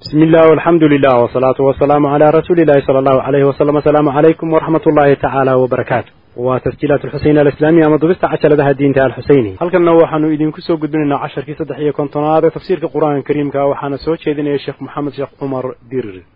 بسم الله والحمد لله والصلاة والسلام على رسول الله صلى الله عليه وسلم السلام عليكم ورحمة الله تعالى وبركاته وتسجيلات الحسين الإسلامية مضبست عشر لها الدين تعالى الحسيني هل كنا وحنو إذن كسو قدنا عشر كي صدحية كنتنا تفسير القرآن الكريم كا وحنا سوتش إذن يا شيخ محمد شيخ عمر دير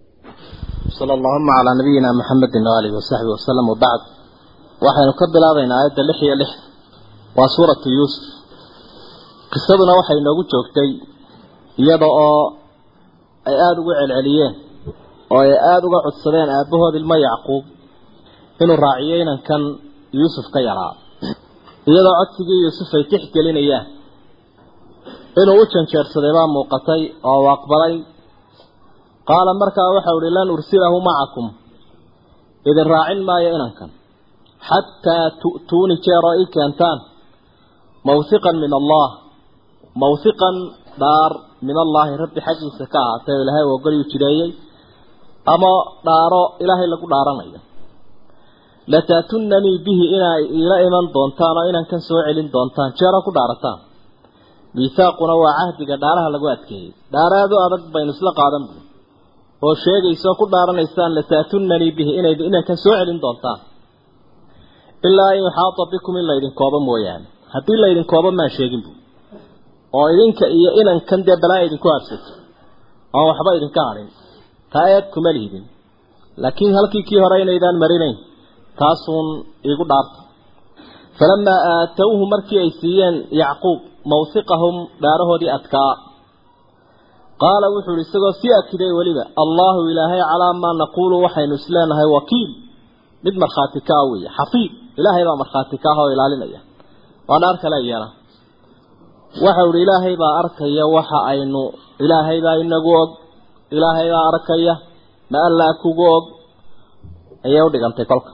صلى اللهم على نبينا محمد وآله وصحبه وسلم وبعد waxaynu ka bilaabaynaa aayadda lix iyo lix waa suuratu yuusuf qisaduna waxay inoogu joogtay iyada oo ay aada ugu celceliyeen oo ay aada uga codsadeen aabbahood ilmo yacquub inuu raaciyo inankan yuusuf ka yaraa iyadoo codsigii yuusuf ay tixgelinayaan inuu u janjeersaday baa muuqatay oo u aqbalay qaala markaa waxau ihi lan ursilahu macakum idin raacin maayo inankan xataa tu'tuuni jeeroo ii keentaan mawhiqan min allah mawhiqan dhaar min allaahi rabbi xaggiisa ka ahaatay oo ilaahay u ogolyu jireeyey ama dhaaro ilaahay lagu dhaaranayo lataatunanii bihi inay iila iman doontaan oo inankan soo celin doontaan jeero ku dhaarataan miisaaquna waa cahdiga dhaaraha lagu adkeeyey dhaaraadu adag baynu isla qaadan bu oo sheegayso ku dhaaranaysaan lataatunanii bihi inay inankan soo celin doontaan ilaa in yuxaata bikum in laydin koobo mooyaane haddii laydin koobo maan sheegin bu oo idinka iyo inankan dee balaa idinku habsato oon waxba idinka hadhin taa eed kuma lihdin laakiin halkii kii hore inaydaan marinayn taasuun iigu dhaarta falamaa aatowhu markii ay siiyeen yacquub mawhiqahum dhaarahoodii adkaa qaala wuxuu ihi isagoo sii akiday weliba allaahu ilaahay calaa maa naquulu waxaynu isleenahay wakiil mid markhaati ka ah weeye xafiid ilaahay baa markhaati ka ah oo ilaalinaya waa dhaar kale iyana waxau ihi ilaahay baa arkaya waxa aynu ilaahay baa inagu og ilaahay baa arkaya ma allaa kugu og ayay u dhigantay kolka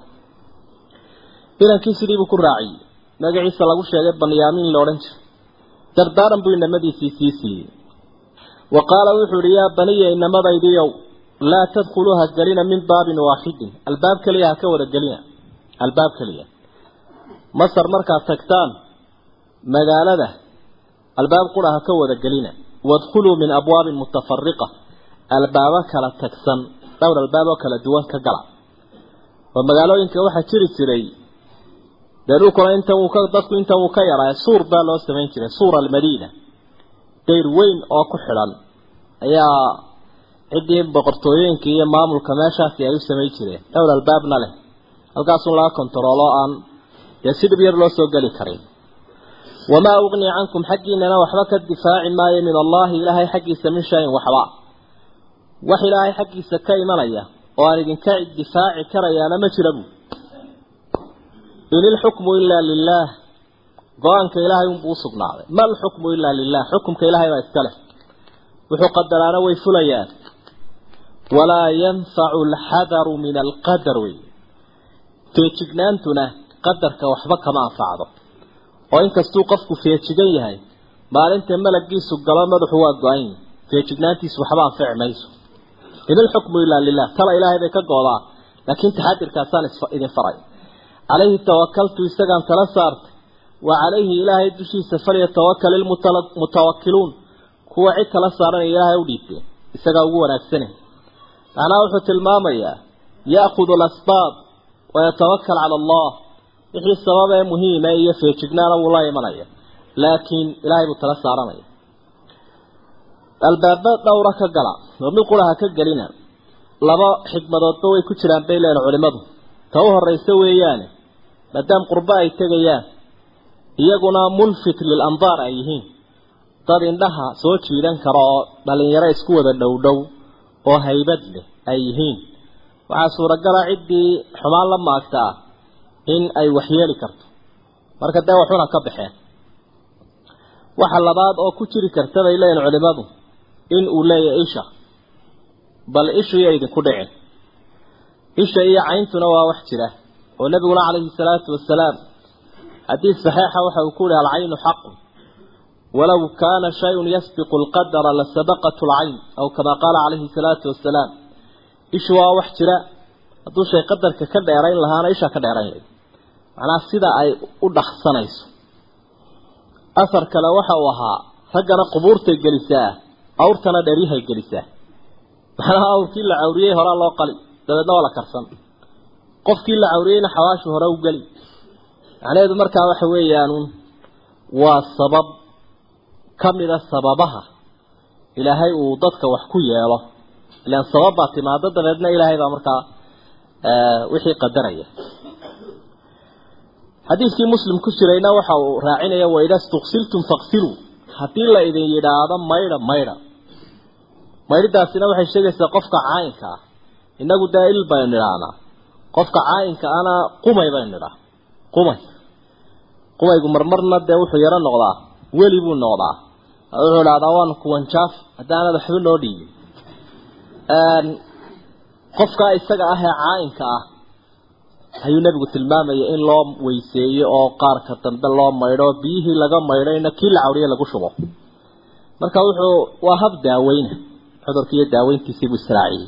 inankii sidiibuu ku raaciyey magaciisa lagu sheegay banyaamiin la odhan jiray dardaaran buu inamadiisii sii siiyey wa qaala wuxuu ihi yaa baniya inamadaydiiow laa tadkhuluu ha gelina min baabin waaxidin albaab keliya ha ka wada gelina albaab keliya masar markaad tagtaan magaalada albaab qura ha ka wada gelina wadkhuluu min abwaabin mutafariqa albaabo kala tagsan dhowr albaab oo kala duwan ka gala oo magaalooyinka waxaa jiri jiray dee dhulkuna intan uu ka dadku intan uu ka yaraa suur baa loo samayn jiray suur almadiina dayr weyn oo ku xidhan ayaa ciddii boqortooyooyinka iyo maamulka meeshaasi ay u samayn jireen dhowr albaabna leh halkaasun laga kontaroolo aan dee si dhib yar loo soo geli karin wamaa ugnii cankum xaggiinana waxba ka difaaci maayo min allaahi ilaahay xaggiisa min shayin waxba wax ilaahay xaggiisa ka imanaya oo aan idinka difaaci karayaana ma jira buu in ilxukmu ilaa lilaah go-aanka ilaahay unbuu usugnaaday ma alxukmu ilaa lilah xukumka ilaahay baa iska leh wuxuu qadaraana way fulayaan walaa yanfacu alxadaru min alqadar wey feejignaantuna qadarka waxba kama anfacdo oo inkastuu qofku feejigan yahay maalinta malagiisu galo madaxu waa go-an yahi feejignaantiisu waxba anfici mayso in ilxukmu ilaa lilah tala ilaahay bay ka goodaan laakiin taxadirkaasaan idin faray calayhi tawakaltu isagaan tala saartay wa calayhi ilaahay dushiisa falyatawakal ilmutawakiluun kuwa cid tala saaranaya ilaahay u dhiibteen isagaa ugu wanaagsane macnaha wuxuu tilmaamayaa ya'khudu alasbaab wayatawakal cala allah wixii sababee muhiima iyo feejignaana wuu la imanaya laakiin ilaahay buu tala saaranaya albaaba dhowra ka gala oo mid qura ha ka gelina laba xikmadoodba way ku jiraan bay leeyihin culimadu ta u horraysa weeyaane maadaam qurbo ay tegayaan iyaguna mulfit lil andaar ay yihiin dad indhaha soo jiidan kara oo dhalinyaro isku wada dhowdhow oo haybad leh ay yihiin waxaa suuragala ciddii xumaan la maagta ah in ay waxyeeli karto marka dee waxuna ka baxeen waxa labaad oo ku jiri karta bay leeyihin culimadu in uu leeyahay isha bal ishu iyo idinku dhicin isha iyo cayntuna waa wax jira oo nabiguna calayhi salaatu wasalaam xadiis saxiixa waxa uu ku yihi alcaynu xaqun walow kaana shayun yasbiqu alqadara lasabaqatu alcayn aw kama qaala calayhi salaatu wasalaam ishu waa wax jira hadduu shay qadarka ka dheerayn lahaana ishaa ka dheerayn layd macnaha sida ay u dhaksanayso asar kale waxa uu ahaa raggana qubuurtay gelisaa awrtana dheryahay gelisaa macnaha awrkii la cawriyey horaa loo qali dabeedna waa la karsan qofkii la cawriyeyna xawaashu hore u geli macnaheedu markaa waxa weeyaan waa sabab ka mida sababaha ilaahay uu dadka wax ku yeelo ilaan sabab baa timaado dabeedna ilaahay baa markaa wixii qadaraya xadiidkii muslim ku jirayna waxa uu raacinaya waida stuksiltum faqsiluu haddii la idin yidhaahdo maydha maydha maydhidaasina waxay sheegaysaa qofka caayinka ah inagu dee il baynu nidhaahnaa qofka caayinka ana qumay baynu nidhaa qumay qumaygu marmarna dee wuxuu yaro noqdaa weli buu noqdaa wuxuu idhahdaa waanu kuwanjaaf haddaanad waxba noo dhiibin qofkaa isaga ah ee caayinka ah ayuu nebigu tilmaamaya in loo weyseeyo oo qaarka dambe loo maydho biyihii laga maydhayna kii la cawriye lagu shubo marka wuxuu waa hab daaweyna cudurkii iyo daaweyntiisiibuu israaciyey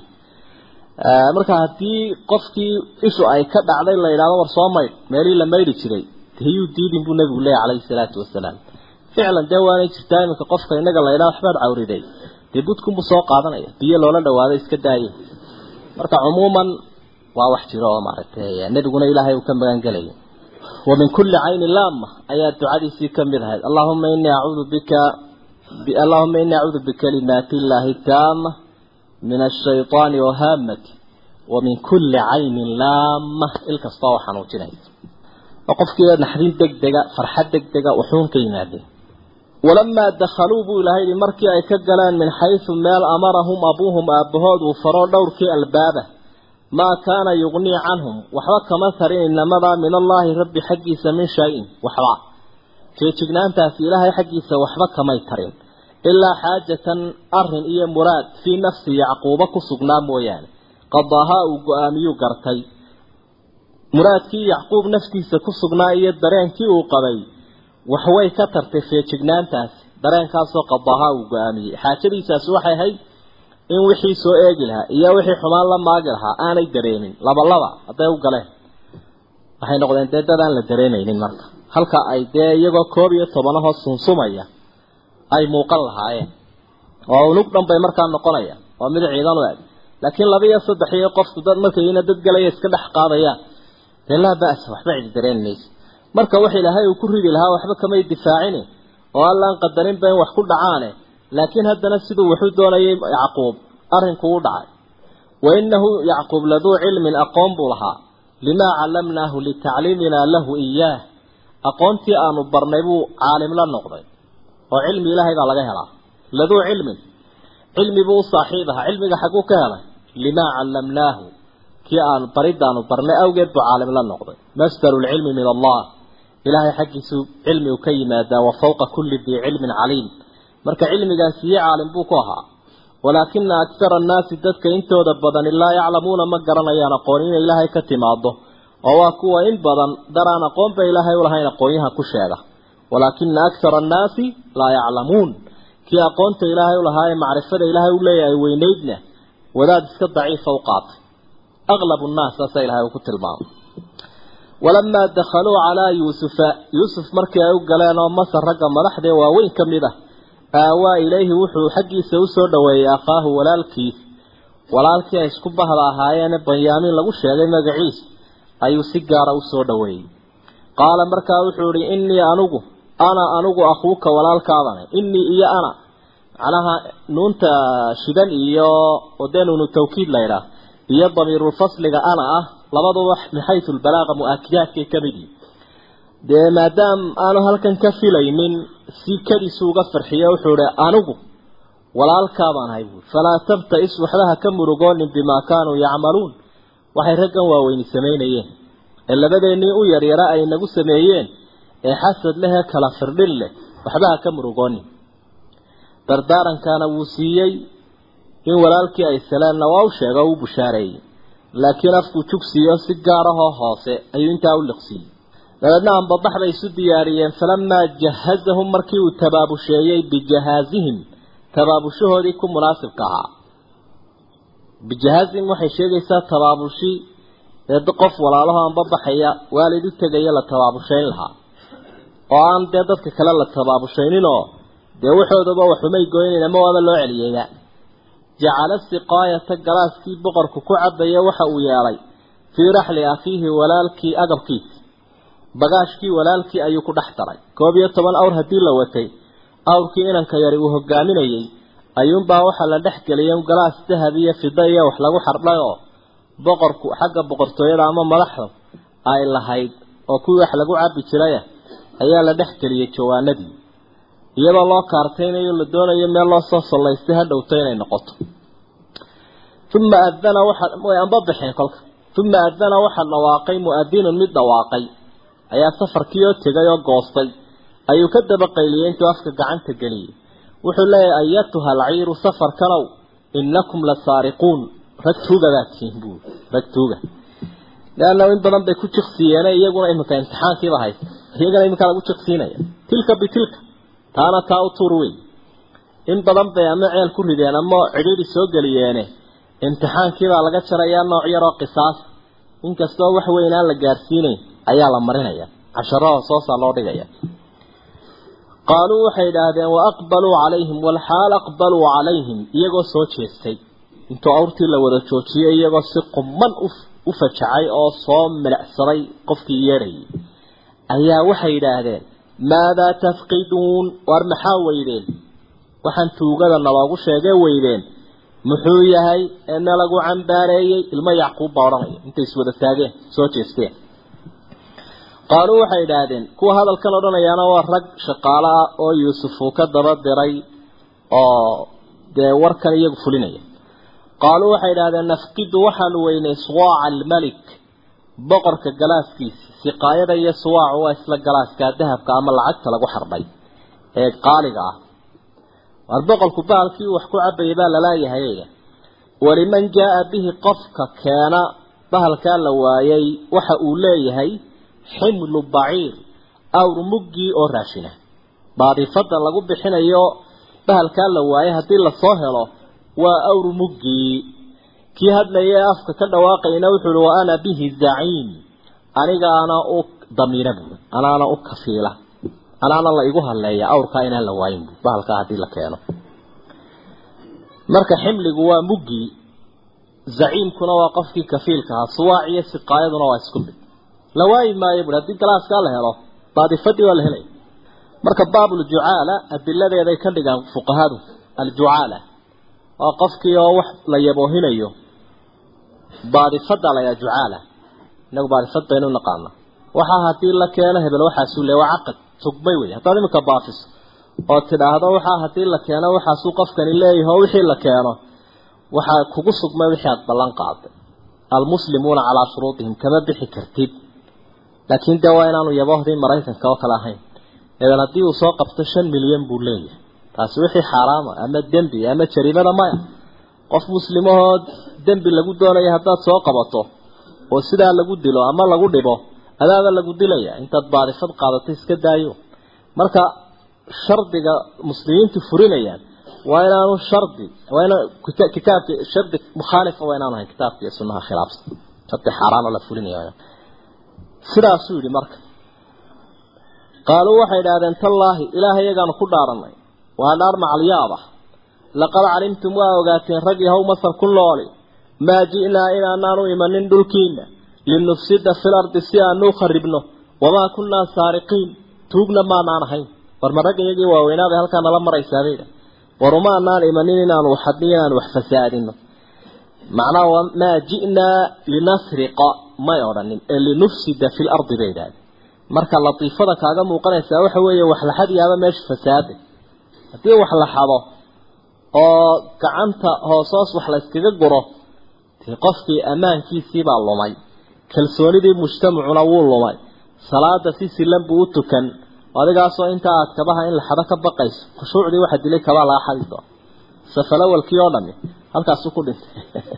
marka haddii qofkii ishu ay ka dhacday la yidhahdo war soo maydh meelihii la maydhi jiray hiyuu diidin buu nebigu leeyahy calayhi salaatu wasalaam ficlan dee waanay jirtaa iminka qofka inaga la yidhahdo waxbaad cawriday dee budkunbuu soo qaadanaya biyo loola dhawaado iska daaye marka cumuuman waa wax jiro oo maaragtay nebiguna ilaahay uu ka magan gelaya wa min kulli caynin laama ayaa ducadiisii ka mid ahayd allahuma inii acuudu bika allahuma inii acuudu bikalimaati illaahi taama min ashayطaani wahaamati wa min kulli caynin laama il kastoo oo xanuujinaysa oo qofkii naxdin degdega farxad degdega wuxuun ka yimaadeen walamaa dakhaluu buu ilahay yihi markii ay ka galeen min xaysu meel amarahum abuuhum aabbahood uu faroo dhowrkii albaaba maa kaana yugnii canhum waxba kama tarin inamadaa min allaahi rabbi xaggiisa min shay-in waxba feejignaantaasi ilaahay xaggiisa waxba kamay tarin ilaa xaajatan arin iyo muraad fii nafsi yacquuba ku sugnaa mooyaane qadaahaa uu go-aamiyuu gartay muraadkii yacquub naftiisa ku sugnaa iyo dareenkii uu qabay waxway ka tartay feejignaantaasi dareenkaasoo qadaahaa uu go-aamiyey xaajadiisaasi waxay ahayd in wixii soo eegi lahaa iyo wixii xumaan la maagi lahaa aanay dareemin laba laba hadday u galeen waxay noqdeen dee dad aan la dareemaynin marka halka ay dee iyagoo koob iyo tobanahoo sunsumaya ay muuqan lahaayeen oo unug dhan bay markaa noqonayaan waa mid ciidan u eg laakiin laba iyo saddex iyo qofku dad markayna dad galaya iska dhex qaadayaan dee laa ba'sa waxba cidi dareen maysa marka wax ilaahay uu ku ridi lahaa waxba kamay difaacine oo allaan qadarinba in wax ku dhacaane laakiin haddana siduu wuxuu doonayay yacquub arrinku u dhacay wa innahu yacquub laduu cilmin aqoon buu lahaa limaa callamnaahu litacliiminaa lahu iyaah aqoontii aanu barnay buu caalim la noqday oo cilmi ilaahay baa laga helaa laduu cilmin cilmi buu u saaxiib ahaa cilmiga xagguu ka helay limaa callamnaahu kii aanu baridaanu barnay awgeed buu caalim la noqday masdaru lcilmi min allah ilaahay xaggiisuu cilmi u ka yimaadaa wa fawqa kulli dii cilmin caliim marka cilmigaasi iyo caalim buu ku ahaa walaakina aktara annaasi dadka intooda badani laa yaclamuuna ma garanayaan aqoon inay ilaahay ka timaado oo waa kuwa in badan daraan aqoonba ilaahay ulahayn aqoonyaha ku sheega walaakina aktara annaasi laa yaclamuun kii aqoonta ilaahay ulahaa ee macrifada ilaahay u leeyahay weynaydna wadaad iska daciifa u qaatay aqlabu nnaas saasaa ilahay uu ku tilmaamay walamaa dakhaluu calaa yuusufa yuusuf markii ay u galeen oo masar ragga madaxdee waaweyn ka mid ah aawaa ilayhi wuxuu xaggiisa usoo dhoweeyey akhaahu walaalkiis walaalkii ay isku bahda ahaayeene banyaamiin lagu sheegay magaciis ayuu si gaara usoo dhoweeyey qaala markaa wuxuu ihi innii anugu ana anugu akhuuka walaalkaadane innii iyo ana macnaha nuunta shidan iyo odee nuunu tawkiid laydhaah iyo damiirulfasliga ana ah labaduba min xaysu lbalaaqa mu-aakidaadkay ka mid yihin dee maadaam aanu halkan ka filaynin si kadiisu uga farxiyo wuxuu ihi anigu walaalkaabaan ahay buui falaa tabta-is waxbaha ka murugoonin bimaa kaanuu yacmaluun waxay raggan waaweyni samaynayeen ee labadeennii u yaryara ay nagu sameeyeen ee xasad leh ee kala firdhin leh waxbaha ka murugoonin dardaarankaana wuu siiyey in walaalkii ay saleenna waa u sheega oo u bushaareeyey laakiin afkuu jugsiiyo si gaar ahoo hoose ayuu intaa u liqsiiyey dabeedna ambadax bay isu diyaariyeen falamaa jahazahum markii uu tabaabusheeyey bijahaazihim tabaabushahoodii ku munaasibka ahaa bijahaazihim waxay sheegaysaa tabaabushi ee qof walaalaho anbabaxaya waalid u tegaya la tabaabushayn lahaa oo aan dee dadka kale la tabaabushayninoo dee waxoodaba waxumay goynayn ama waaba loo celiyeyba jacala siqaayata galaaskii boqorku ku cabaya waxa uu yeelay fii raxli akhiihi walaalkii agabkiisi bagaashkii walaalkii ayuu ku dhex daray koob iyo toban awr haddii la watay awrkii inanka yari uu hogaaminayay ayuunbaa waxaa la dhex geliyay galaas dahab iyo fida iyo wax lagu xardhay oo boqorku xagga boqortooyada ama madaxda ay lahayd oo kuwii wax lagu cabi jiraya ayaa la dhex geliyay jawaanadii iyadoo loo kaartaynayo la doonayo meel loo soo sallaystay ha dhowto inay noqoto uma adana waxa way amba baxeen kolka uma adana waxa dhawaaqay mu'adinun mid dhawaaqay ayaa safarkii oo tegay oo goostay ayuu ka daba qayliyey intuu afka gacanta geliyey wuxuu leeyahay ayatuha alciiru safarkanow inakum la saariquun rag tuugadaad tihiin buu rag tuuga leanna in badan bay ku jiqsiyeene iyaguna iminka imtixaankiiba haysta iyagana iminka lagu jiqsiinaya tilka bitilka taana taa u tuur wey in badan bay ama ceel ku rideen ama cidhiidhi soo geliyeene imtixaankiibaa laga jarayaa nooc yaroo qisaas inkastoo wax weyn aan la gaarsiinayn ayaa la marinaya casharada soosaa loo dhigaya qaaluu waxay idhaahdeen wa aqbaluu calayhim walxaal aqbaluu calayhim iyagoo soo jeestay intuu awrtii la wada joojiyey iyagoo si quman u fajacay oo soo milicsaday qofkii yeerayay ayaa waxay yidhaahdeen maadaa tafqiduun waar maxaa weydeen waxaan tuugada naloogu sheegee weydeen muxuu yahay ee nalagu cambaareeyey ilmo yacquub baa odhanaya intay iswada taageen soo jeesteen qaaluu waxay idhaahdeen kuwa hadalkan odhanayaana waa rag shaqaalo ah oo yuusuf uu ka daba diray oo dee warkan iyagu fulinaya qaaluu waxay idhahdeen nafqidu waxaanu weynay suwaaca almelik boqorka galaaskiisi siqaayada iyo suwaacu waa isla galaaska dahabka ama lacagta lagu xardhay ee qaaliga ah waar boqorku bahalkii wax ku cabayay baa lalaayahay waliman jaa bihi qofka keena bahalkaa la waayay waxa uu leeyahay ximlu baciir awr muggii oo raashina baadifada lagu bixinayo bahalkaa la waayay haddii lasoo helo waa awr muggii kii hadlaya ee afka ka dhawaaqayna wuxuu uhi wa ana bihi zaciim anigaana u damiina buui anaana u kafiila anaana la igu hadleeya awrkaa inaan la waayin bu bahalkaa haddii la keeno marka ximligu waa muggii zaciimkuna waa qofkii kafiilka ahaa suwaac iyo siqaayaduna waa isku mid la waayi maayo bui haddii galaaskaa la helo baadifadii waa la helaya marka baabuljucaala adiladeeday ka dhigaan fuqahadu aljucaala waa qofkii oo wax la yaboohinayo baadifada la yaa jucaala inagu baadifad baynu naqaana waxaa haddii la keeno hebel waxaasuu le waa caqad tugbay wey haddaad iminka baafiso oo tidhaahdo waxaa haddii la keeno waxaasuu qofkani leeyahay oo wixii la keeno waxaa kugu sugmay wixii aada ballan qaaday almuslimuuna calaa shuruudihim kama bixi kartid laakiin dee waa inaanu yaboohdii maraykanka oo kale ahayn eedan haddii uu soo qabto shan milyan buu leeyahay taasi wixii xaaraama ama dembi ama jariimada maya qof muslimahoo dembi lagu doonaya haddaad soo qabato oo sidaa lagu dilo ama lagu dhibo adaaba lagu dilaya intaad baadifad qaadato iska daayo marka shardiga muslimiintu furinayaan waa inaanu shardi waa ina kitaabki shardi mukhaalifa waa inaanu ahayn kitaabka iyo sunnaha khilaafsan shardi xaaraan oo la fulinaya sidaasuu yidhi marka qaaluu waxay idhahdeen tallaahi ilaahay iyagaanu ku dhaaranay waa dhaar macalyaaba laqad calimtum waa ogaateen rag yahow masar ku nooli maa ji'naa inaanaanu imanin dhulkiina linufsida fil ardi si aanu kharibno wamaa kunnaa saariqiin tuugna maanaan ahayn war ma ragga iyagii waaweynaabay halkaa nala maraysaabay war umaanaan imanin inaanu waxadni inaanu wax fasaadino macnaha maa ji'naa linasriqa may odhanin ee linufsida fil ardi bay idhahdeen marka latiifada kaaga muuqanaysaa waxa weeye wax la xadiyaaba meesha fasaada haddii wax la xado oo gacanta hoosoos wax la iskaga guro dee qofkii ammaankiisiibaa lumay kalsoonidii mujtamacuna wuu lumay salaada si silan buu u tukan adigaasoo inta aad kabaha in la xado ka baqayso khushuucdii waxa dilay kabaa laga xadi doona safalawalkii oo dhami halkaasu ku dhintay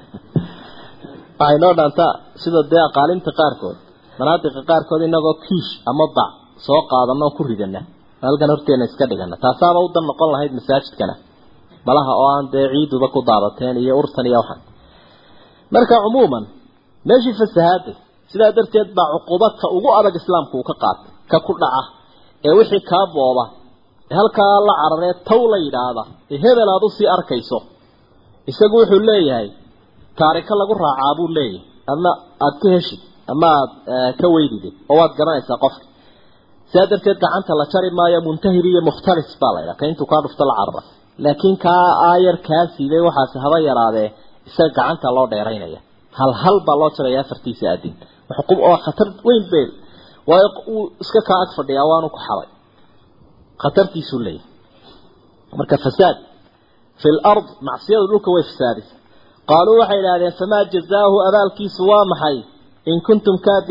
waxay noo dhaantaa sida dee aqaalinta qaarkood manaadiqa qaarkood inagoo kiish ama bac soo qaadano oo ku ridana halkan horteena iska dhigana taasaaba u dan noqon lahayd masaajidkana malaha oo aan dee ciiduba ku daadateen iyo urtan iyo waxan marka cumuuman meeshii fasahaaday sidaa darteed baa cuqubadka ugu adag islaamku uu ka qaatay ka ku dhaca ee wixii kaa booba ee halkaa la cararee taw la yidhaahda ee hebel aad usii arkayso isagu wuxuu leeyahay taariko lagu raacaa buu leeyahay ama aada ka heshid ama aada ka weydidid oo waad garanaysaa qofka sidaa darteed gacanta la jari maayo muntahir iyo mukhtalis baa la ydhaha ka intuu kaa dhufto la carara laakiin kaa aayar kaa siiday waxaasi haba yaraadee isaga gacanta loo dheeraynaya hal hal baa loo jaraya afartiisa adin xuquuq oo khatar weyn beel waayo uu iska kaa ag fadhiyaa waanu ku xaday khatartiisuu leeyahay marka fasaad fi lard macsiyadu dhulka way fasaadisa qaaluu waxay idhahdeen famaa jazaahu abaalkiisu waa maxay in kuntum kaadi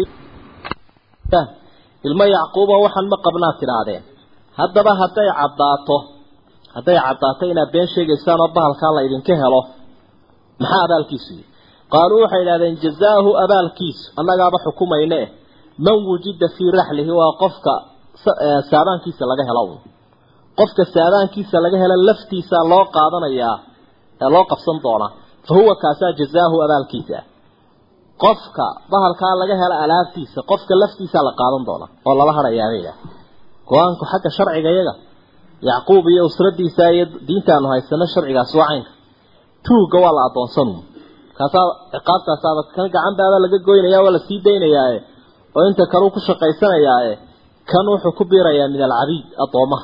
ilmo yacquuba waxaan ma qabnaad tidhaahdeen haddaba hadday caddaato hadday caddaato inaad been sheegaysaan oo bahalkaa la idinka helo maxaa abaalkiisu yihi qaaluu waxay idhahdeen jazaahu abaalkiisu annagaaba xukumayne eh man wujida fii raxlihi waa qofka saabaankiisa laga helo qofka saabaankiisa laga helo laftiisa loo qaadanayaa ee loo qabsan doonaa fa huwa kaasaa jazaahu abaalkiisa qofka bahalkaa laga helo alaabtiisa qofka laftiisa la qaadan doona oo lala hadhayaabaya go-aanku xagga sharciga iyaga yacquub iyo usradiisa iyo diintaanu haysano sharcigaas waa caynka tuugga waa la adoonsanu kaasaa ciqaabtaasaaba kan gacan baaba laga goynaya waa la sii daynayaae oo inta kaleu ku shaqaysanayaae kan wuxuu ku biirayaa min alcabiid addoomaha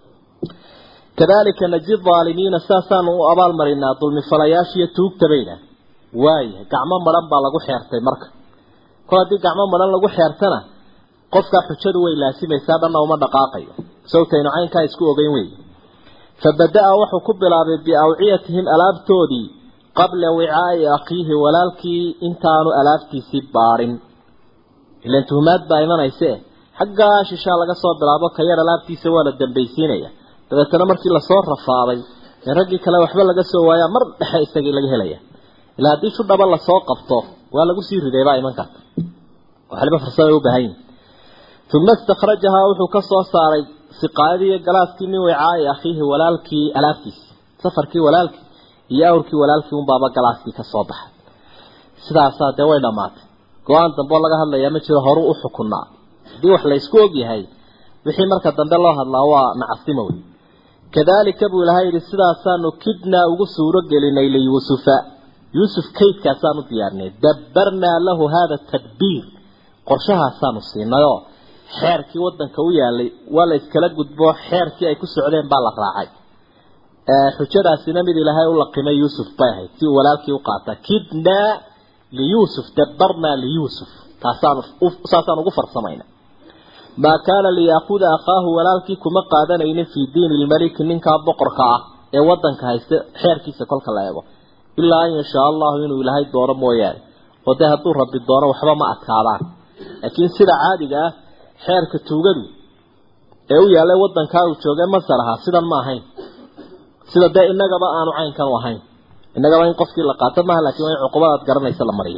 kadalika najid aalimiina saasaanu u abaalmarinaa dulmifalayaashiiyo tuugtabayna waaya gacmo madhan baa lagu xeertay marka kol haddii gacmo madhan lagu xeertana qofkaa xujadu way laasimaysaa dhanna uma dhaqaaqayo sawtaynu caynkaa isku ogeyn wey fabada-a wuxuu ku bilaabay biawciyatihim alaabtoodii qabla wicaa'i akhiihi walaalkii intaanu alaabtiisii baadhin ilan tuhumaad baa imanayse xaggaa shishaa laga soo bilaabo ka yar alaabtiisa waa la dambaysiinaya dabeetana markii lasoo rafaaday ee raggii kale waxba laga soo waayaa mar dhexe isagii laga helaya ilaa haddii shudhaba lasoo qabto waa lagu sii riday baa iman karta waxliba farsada u baahan yihin uma istakhrajahaa wuxuu ka soo saaray siqaayadii iyo galaaskii min wicaa'i akhiihi walaalkii alaabtiisi safarkii walaalkii iyo awrkii walaalkii unbaaba galaaskii ka soo baxay sidaasaa dee way dhammaatay go-aan dambeo laga hadlayaa ma jiro horuu u xukunaa haddii wax laysku ogyahay wixii marka dambe loo hadlaa waa nacasimo wey kadalika buu ilahay yidhi sidaasaanu kidnaa ugu suuro gelinay liyuusufa yuusuf kaydkaasaanu diyaarinay dabbarnaa lahu hada tadbiir qorshahaasaanu siinayoo xeerkii wadanka u yaalay waa la iskala gudbo xeerkii ay ku socdeen baa la raacay xujadaasina mid ilaahay u laqimay yuusuf bay ahayd si uu walaalkii u qaata kidnaa liyuusuf dabbarnaa liyuusuf taasaan saasaan ugu farsamayna maa kaana liyaakuda akhaahu walaalkii kuma qaadanaynin fii diini lmaliki ninkaa boqorka ah ee wadanka haysta xeerkiisa kolka la eego ilaa an yashaa allahu inuu ilaahay doono mooyaane oo dee hadduu rabbi doono waxba ma adkaadaan laakiin sida caadiga ah xeerka tuugadu ee u yaallay wadankaa uu joogay masar ahaa sidan ma ahayn sida dee inagaba aanu caynkan u ahayn inagaba in qofkii la qaato maaha lakin waa in cuqubadaad garanaysa la mariyo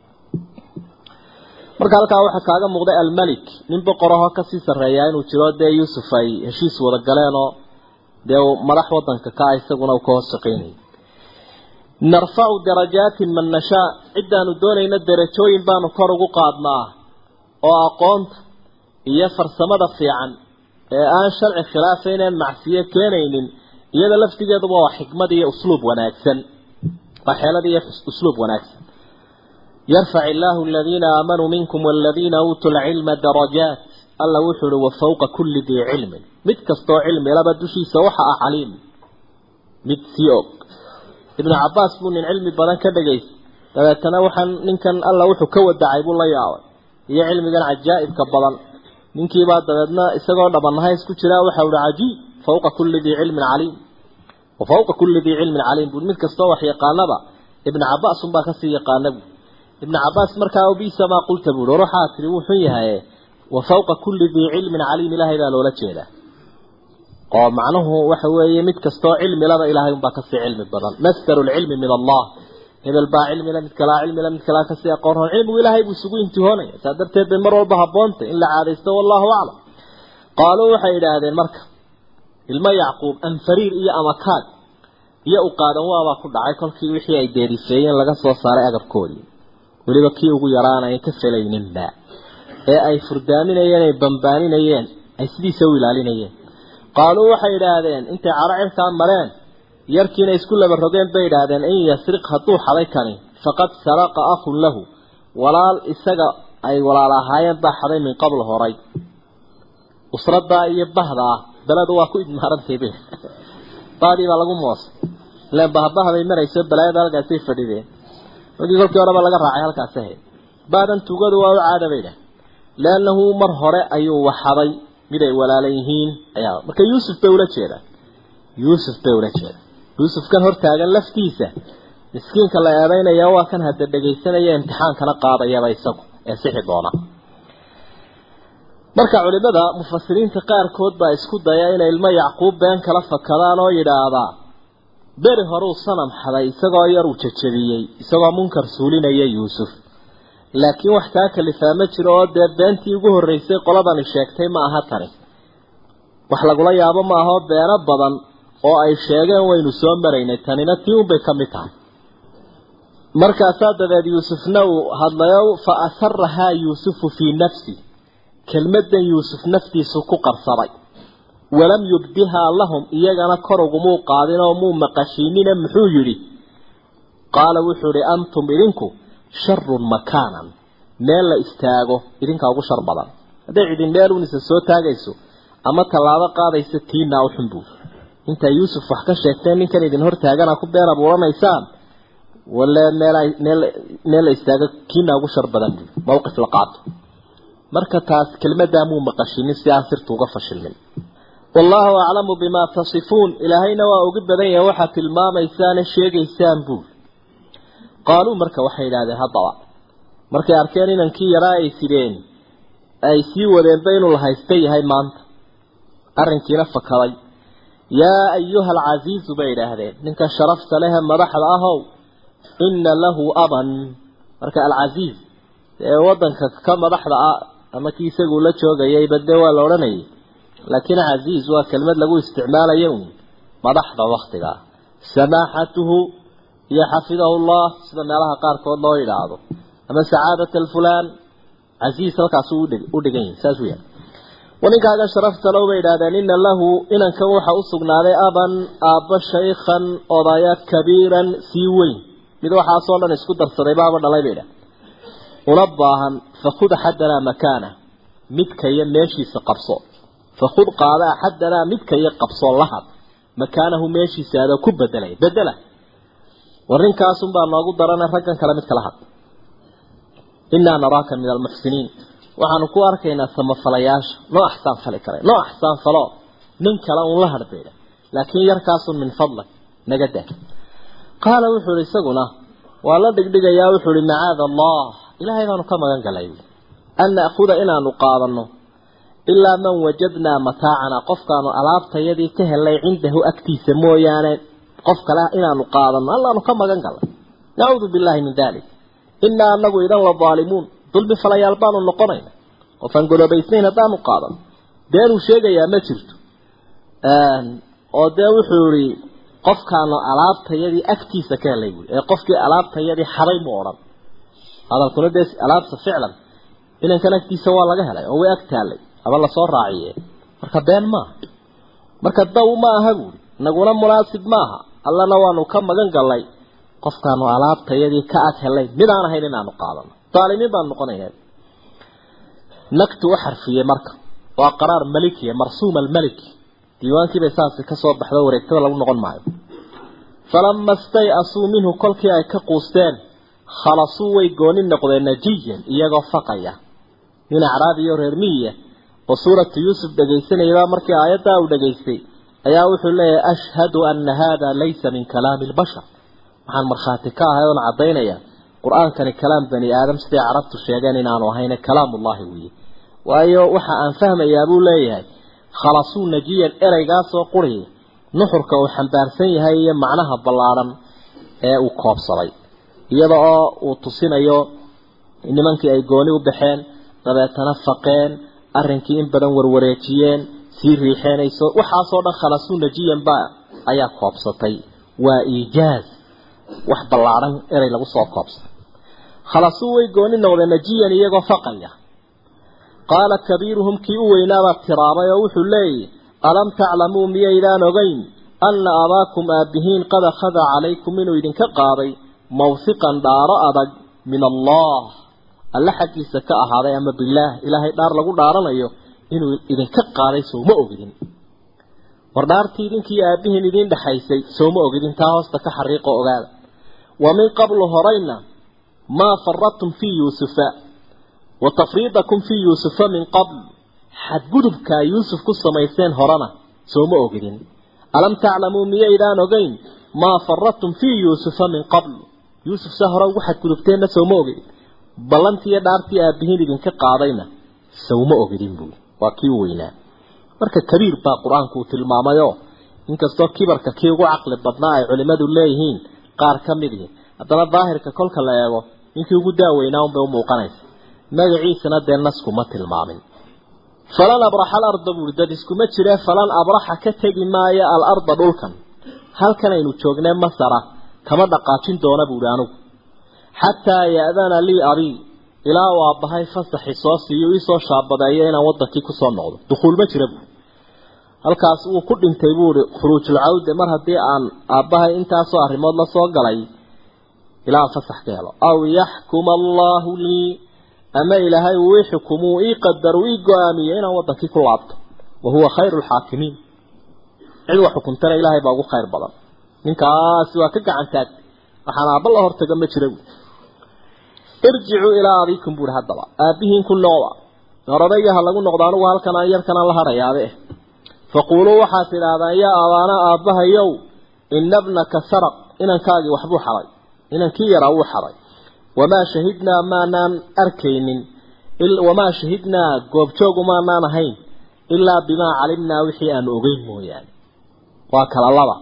marka halkaa waxaa kaaga muuqday almalik nin boqorahoo kasii sarreeyaa inuu jiro dee yuusuf ay heshiis wada galeen oo dee madax wadanka ka ah isaguna uu ka hoos shaqaynayay narfacu darajaatin man nashaa ciddaanu doonayna derajooyin baanu kor ugu qaadnaa oo aqoonta iyo farsamada fiican ee aan sharci khilaafayneen macsiyo keenaynin iyada laftigeeduba waa xikmad iyo usluub wanaagsan waa xeelad iyo usluub wanaagsan yarfac illaahu aladiina aamanuu minkum waladiina uutuu lcilma darajaat alla wuxuu uhi wa fawqa kulli dii cilmin mid kastoo cilmi laba dushiisa waxa ah caliim mid sii og ibnu cabaas buu nin cilmi badan ka dhagaystay dabeetana waxaan ninkan alla wuxuu ka wadacay buu la yaabay iyo cilmigan cajaa'ibka badan ninkiibaa dabeedna isagoo dhabanahays ku jiraa waxau ihi cajiib fawqa kulli dii cilmin caliim wa fawqa kulli dii cilmin caliim buu mid kastoo wax yaqaanaba ibnu cabaas unbaa kasii yaqaana buu ibnu cabaas markaa bisa maa qulta buui war waxaa tihi wuu xun yahaye wa fawqa kulli dii cilmin caliim ilaahay baa loola jeedaa oo macnuhu waxa weeye mid kastoo cilmi laba ilaahay unbaa kasii cilmi badan masdaru lcilmi min allah hebel baa cilmila mid kalaa cilmila mid kalaa kasii aqoon roon cilmigu ilaahay buu isugu intihoonaya saa darteed bay mar walba haboontay in la caadaysto wallahu aclam qaaluu waxay idhaahdeen marka ilmo yacquub anfariir iyo amakaag iyo u qaadan waabaa ku dhacay kolkii wixii ay deerifeeyeen laga soo saaray agabkoodii weliba kii ugu yaraan ay ka felayninba ee ay furdaaminayeen ay bambaaninayeen ay sidiisa u ilaalinayeen qaaluu waxay idhaahdeen intay caro cirkaa mareen yarkiina isku laba rogeen bay idhaahdeen in yasriq hadduu xaday kani faqad saraqa akhun lahu walaal isaga ay walaal ahaayeen baa xaday min qabl horay usradaa iyo bahdaa beledu waa ku idmaarantay bay baadii baa lagu moosay ilaan bahbahbay marayso balaayada halkaasay fadhideen markii kolkii horeba laga raacay halkaas ahayd baadan tugadu waa u caada bay idhaah leannahu mar hore ayuu waxaday mid ay walaala yihiin ayaa marka yuusuf bay ula jeedaan yuusuf bay ula jeedaan yuusuf kan hortaagan laftiisa miskiinka la eedaynaya waa kan hadda dhegaysanaya imtixaankana qaadayaba isagu ee sixi doona marka culimada mufasiriinta qaarkood baa isku daya inay ilmo yacquub been kala fakadaan oo yidhaahdaa beri horeu sanam xaday isagoo yar uu jajabiyey isagoo munkar suulinaya yuusuf laakiin wax taa kalifaa ma jiro oo dee beentii ugu horreysay qoladani sheegtay ma aha tani wax lagula yaabo ma ahoo beeno badan oo ay sheegeen waynu soo maraynay tanina tii unbay ka mid tahay markaasaa dabeed yuusufna uu hadlayo fa asarahaa yuusufu fii nafsi kelmadan yuusuf naftiisu ku qarsaday walam yubdihaa lahum iyagana kor ugumuu qaadin oo muu maqashiinina muxuu yidhi qaala wuxuu idhi antum idinku sharun makaanan meel la istaago idinkaa ugu shar badan hadday cidin meel unisa soo taagayso ama tallaabo qaadaysa tiinaa u xunbuu intaa yuusuf wax ka sheegteen ninkan idin hor taagana ku been abuuranaysaan wale meel meel meel la istaago kiinaa ugu shar badan buu mawqif la qaato marka taas kelmadaa muu maqashinin si aan sirtu uga fashilmin wallaahu aclamu bimaa tasifuun ilaahayna waa ugu badan yahay waxaad tilmaamaysaane sheegaysaan buul qaaluu marka waxay idhahdeen haddaba markay arkeen inankii yaraa ay sideen ay sii wadeenba inuu la haysta yahay maanta arrinkiina fakaday yaa ayuha alcasiizu bay idhaahdeen ninka sharafta lehe madaxda ahow inna lahu aban marka alcasiiz ee waddanka ka madaxda ah ama kii isagu la joogayay badde waa la odhanayay laakiin casiiz waa kelmad lagu isticmaalayo uun madaxda waktiga samaaxatuhu iyo xafidahu llah sida meelaha qaarkood loo yidhaahdo ama sacaadat alfulaan casiiz halkaasu u dhigan yahi saas weya waninkaaga sharafta low bay idhahdeen ina lahu inankan waxa u sugnaaday aban aabba shaykhan odaya kabiiran sii weyn mid waxaasoo dhan isku darsaday baaba dhalay bay idhah una baahan fakud axadanaa makaana midka iyo meeshiisa qabso fakud qaada axadanaa midka iyo qabso lahad makaanahu meeshiisa adoo ku bedelay bedela warrinkaasunbaa noogu darana raggan kale mid kala had inaa naraaka min almuxsiniin waxaanu ku arkaynaa samafalayaasha noo axsaan fali kara noo axsaan falo nin kale uun la hadbayda laakiin yarkaasun min fadlak naga daa qaala wuxuu ihi isaguna waa la dhigdhigayaa wuxuu ihi macaada allah ilaahay baanu ka magan galay an na'khuda inaanu qaadano ilaa man wajadnaa mataacanaa qofkaanu alaabtayadii ka helay cindahu agtiisa mooyaane qof kale inaanu qaadano allaanu ka magan galay nacuudu billahi min dalik inaa anagu idan la daalimuun dulmi falayaal baanu noqonayna qofaan golobaysnayn haddaanu qaadano beenuu sheegayaa ma jirto oo dee wuxuu ihi qofkaanu alaabtayadii agtiisa ka helay buui ee qofkii alaabtayadii xaday mu odhan hadalkuna dee alaabta ficlan inankan agtiisa waa laga helay oo way ag taallay aba lasoo raaciye marka been maaha marka daw ma aha buuri naguna munaasib maaha allana waanu ka magan galnay qofkaanu alaabtayadii ka ag helay mid aan ahayn inaanu qaadano daalimiin baanu noqonayna nagtu u xarfiyey marka waa qaraar malikiya marsuum almaliki diiwaankiibay saasi kasoo baxdo wareegtada lagu noqon maayo falama stay-asuu minhu kolkii ay ka quusteen khalasuu way gooni noqdeen najiyan iyagoo faqaya nin acraabiyo reer miyiya oo suuratu yuusuf dhegaysanayabaa markii aayaddaa uu dhegaystay ayaa wuxuu leeyahay ashhadu ana hada laysa min kalaami lbashar waxaan markhaati ka ahay oon caddaynaya qur-aankani kalaam bani aadam siday carabtu sheegeen inaanu ahayne kalaamullahi weeye waayo waxa aan fahmayaa buu leeyahay khalasuu najiyan ereygaasoo quriya nuxurka uu xambaarsan yahay iyo macnaha ballaadhan ee uu koobsaday iyada oo uu tusinayo nimankii ay gooni u baxeen dabeetana faqeen arrinkii in badan warwareejiyeen sii riixeenayso waxaasoo dhan khalasuu najiyan baa ayaa koobsatay waa iijaaz wax ballaadhan erey lagu soo koobsaday khalasuu way gooni noqdeen najiyan iyagoo faqaya qaala kabiiruhum kii u weynaabaa tiraabay oo wuxuu leeyahy alam taclamuu miyaydaan ogeyn anna abaakum aabbihiin qad akhada calaykum inuu idinka qaaday mawhiqan dhaaro adag min allah alle xaggiisa ka ahaaday ama bilaah ilaahay dhaar lagu dhaaranayo inuu idinka qaaday sooma ogidin war dhaartii idinkii aabbihiin idiin dhexaysay sooma ogidin taa hoosta ka xariiqoo ogaada wa min qablu horayna maa faradtum fii yuusufa wa tafriidakum fii yuusufa min qabl xadgudubkaa yuusuf ku samayseen horena sooma ogidin alam taclamuu miyaydaan ogeyn maa faradtum fii yuusufa min qabl yuusuf se hore ugu xadgudubteenna sowma ogidin ballantii iyo dhaartii aabbihiin idinka qaadayna sowma ogidin buui waa kii u weynaa marka kabiir baa qur-aanku uu tilmaamayoo inkastoo kibarka kii ugu caqli badnaa ay culimmadu leeyihiin qaar ka mid ihi haddana daahirka kolka la eego ninkii ugu daaweynaa unbay u muuqanaysa magaciisana dee naskuma tilmaamin falan abraxa alarda buuri dad iskuma jiree falan abraxa ka tegi maayo alarda dhulkan halkan aynu joognee masara kama dhaqaajin doona buuhi anugu xataa ya'dana lii abii ilaa uu aabbahay fasaxi soo siiyo iisoo shaabadeeyo inaan wadankii kusoo noqdo dukuul ma jira buuri halkaas wuu ku dhintay buuhi khuruujulcawde mar haddii aan aabbahay intaasoo arrimood la soo galay ilaa aan fasax ka helo aw yaxkuma allaahu lii ama ilaahay uu ii xukumuu ii qadar uu ii go-aamiyo inaan wadankii ku laabto wa huwa khayru lxaakimiin cid wax xukuntana ilaahay baa ugu khayr badan ninkaasi waa ka gacan taagtay waxaan aabba la hortaga ma jira buui irjicuu ilaa abiikum buuhi haddaba aabbihiin ku noqda oradayga ha lagu noqdo anugu halkan aan yarkanaan la hadhayaabe faquuluu waxaad tidhaahdaan yaa abaana aabbahayow ina bnaka saraq inankaagii waxbuu xaday inankii yaraa wuu xaday wamaa shahidnaa maanaan arkaynin wamaa shahidnaa goobjoogu maanaan ahayn ilaa bimaa calimnaa wixii aanu ogeyn mooyaane waa kala laba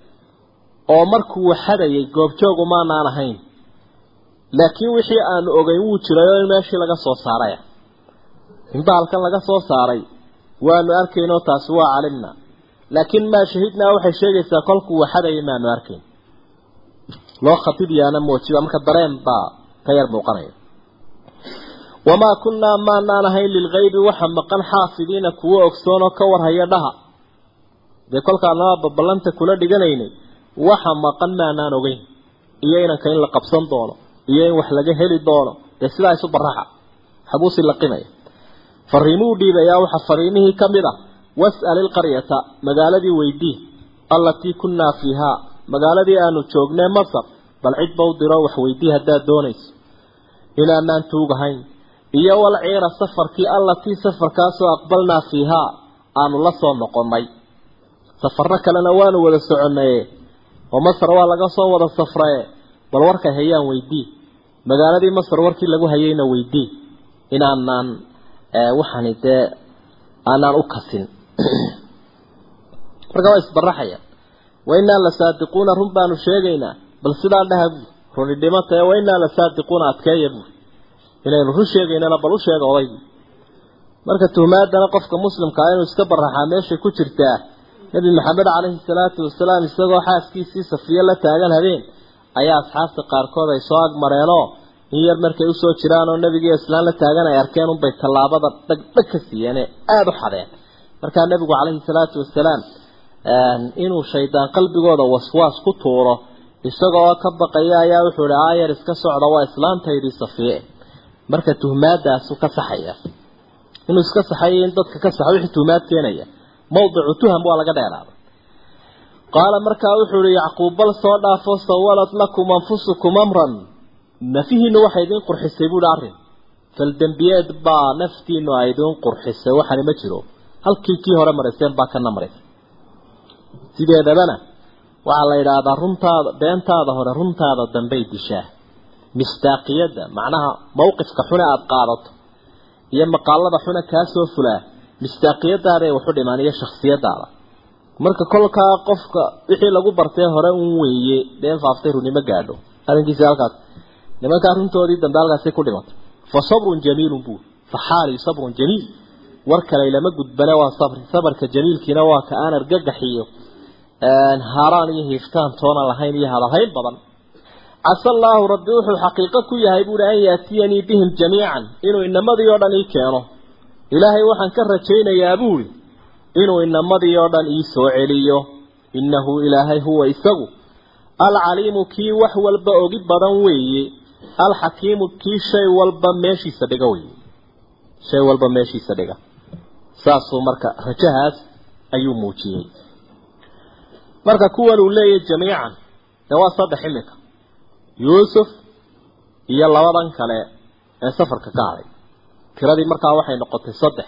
oo markuu xadayay goobjoogu maanaan ahayn laakiin wixii aanu ogeyn wuu jiray oo in meeshii laga soo saaraya inba halkan laga soo saaray waanu arkaynoo taasi waa calimnaa laakiin maa shahidnaa waxay sheegaysaa kolkuu waxadayay maanu arkayn loo khatibiyaana moojiba marka dareen baa ka yar muuqanaya wamaa kunnaa maanaan ahayn lilgaybi waxa maqan xaafidiina kuwo ogsoonoo ka warhaya dhaha dee kolkaanama baballanta kula dhiganaynay waxa maqan maanaan ogeyn iyo inanka in la qabsan doono iyo in wax laga heli doono dee sidaa isu baraxa xabuusi laqimaya fariimuu dhiibayaa waxa fariimihii ka mid ah was'al ilqaryata magaaladii weydii allatii kunnaa fiihaa magaaladii aanu joognay masar bal cid ba u diro wax weydii haddaad doonayso inaanaan tuugahayn iyo wal ciira safarkii allatii safarkaasoo aqbalnaa fiihaa aanu la soo noqonnay safarro kalena waanu wada soconnaye oo masar waa laga soo wada safraye bal warkay hayaan weydii magaaladii masar warkii lagu hayayna weydii inaanaan waxaani dee aanaan u kasin marka waa isbaraxaya wainaa la saadiquuna run baanu sheegaynaa bal sidaa dhaha buuri runi dhimata ee wainaa la saadiquuna adkeeya buuri inaynu run sheegaynana bal u sheega odaygu marka tuhmaadana qofka muslimka ah inuu iska baraxaa meeshay ku jirtaa nebi maxamed caleyhi salaatu wasalaam isagoo xaaskiisii safiyo la taagan habeen ayaa asxaabta qaarkood ay soo agmareenoo in yar markay usoo jiraan oo nebigiiyo islaan la taagan ay arkeen unbay tallaabada dhagdhag ka siiyeene aada u xadeen markaa nebigu caleyhi salaatu wasalaam inuu shaydaan qalbigooda waswaas ku tuuro isagoo ka baqaya ayaa wuxuu ihi aayar iska socda waa islaantaydii safiye marka tuhmaadaasu ka saxaya inuu iska saxayo in dadka ka saxo wixii tuhmaad keenaya mawdicu tuham waa laga dheeraaday qaala markaa wuxuu ihi yacquub bal soo dhaafo sawalad lakum anfusukum amran nafihiinu waxay idiin qurxisay buuhi arrin faldembiyeed baa naftiinu ay idiin qurxisay waxani ma jiro halkii kii hore marayseen baa kana maraysay sideedabana waxaa la yidhaahdaa runtaada beentaada hore runtaada dambey dishaa misdaaqiyadda macnaha mawqifka xune aada qaadato iyo maqaalada xune kaa soo fulaa misdaaqiyadaada ay waxu dhimaan iyo shaksiyadaada marka kolkaa qofka wixii lagu bartee hore un weeye been faaftay runimo gaadho arrinkiisi halkaas nimankaa runtoodii dambe halkaasi ku dhimatay fa sabrun jamiilun buuri fa xaali sabrun jamiil war kale lama gudbane waa sabri sabarka jamiilkiina waa ka aan argagaxiyo haaraan iyo hiiftaan toona lahayn iyo hadalhayn badan casa allaahu rabbi wuxuu xaqiiqo ku yahay buuhi an yaatiyanii bihim jamiican inuu inamadii oo dhan ii keeno ilaahay waxaan ka rajaynayaa buuri inuu inamadii oo dhan ii soo celiyo innahu ilaahay huwa isagu alcaliimu kii wax walba ogi badan weeye alxakiimu kii shay walba meeshiisa dhiga weeye shay walba meeshiisa dhiga saasuu marka rajahaas ayuu muujiyey marka kuwan uu leeyahy jamiican dee waa saddex iminka yuusuf iyo labadan kale ee safarka ka hadhay tiradii markaa waxay noqotay saddex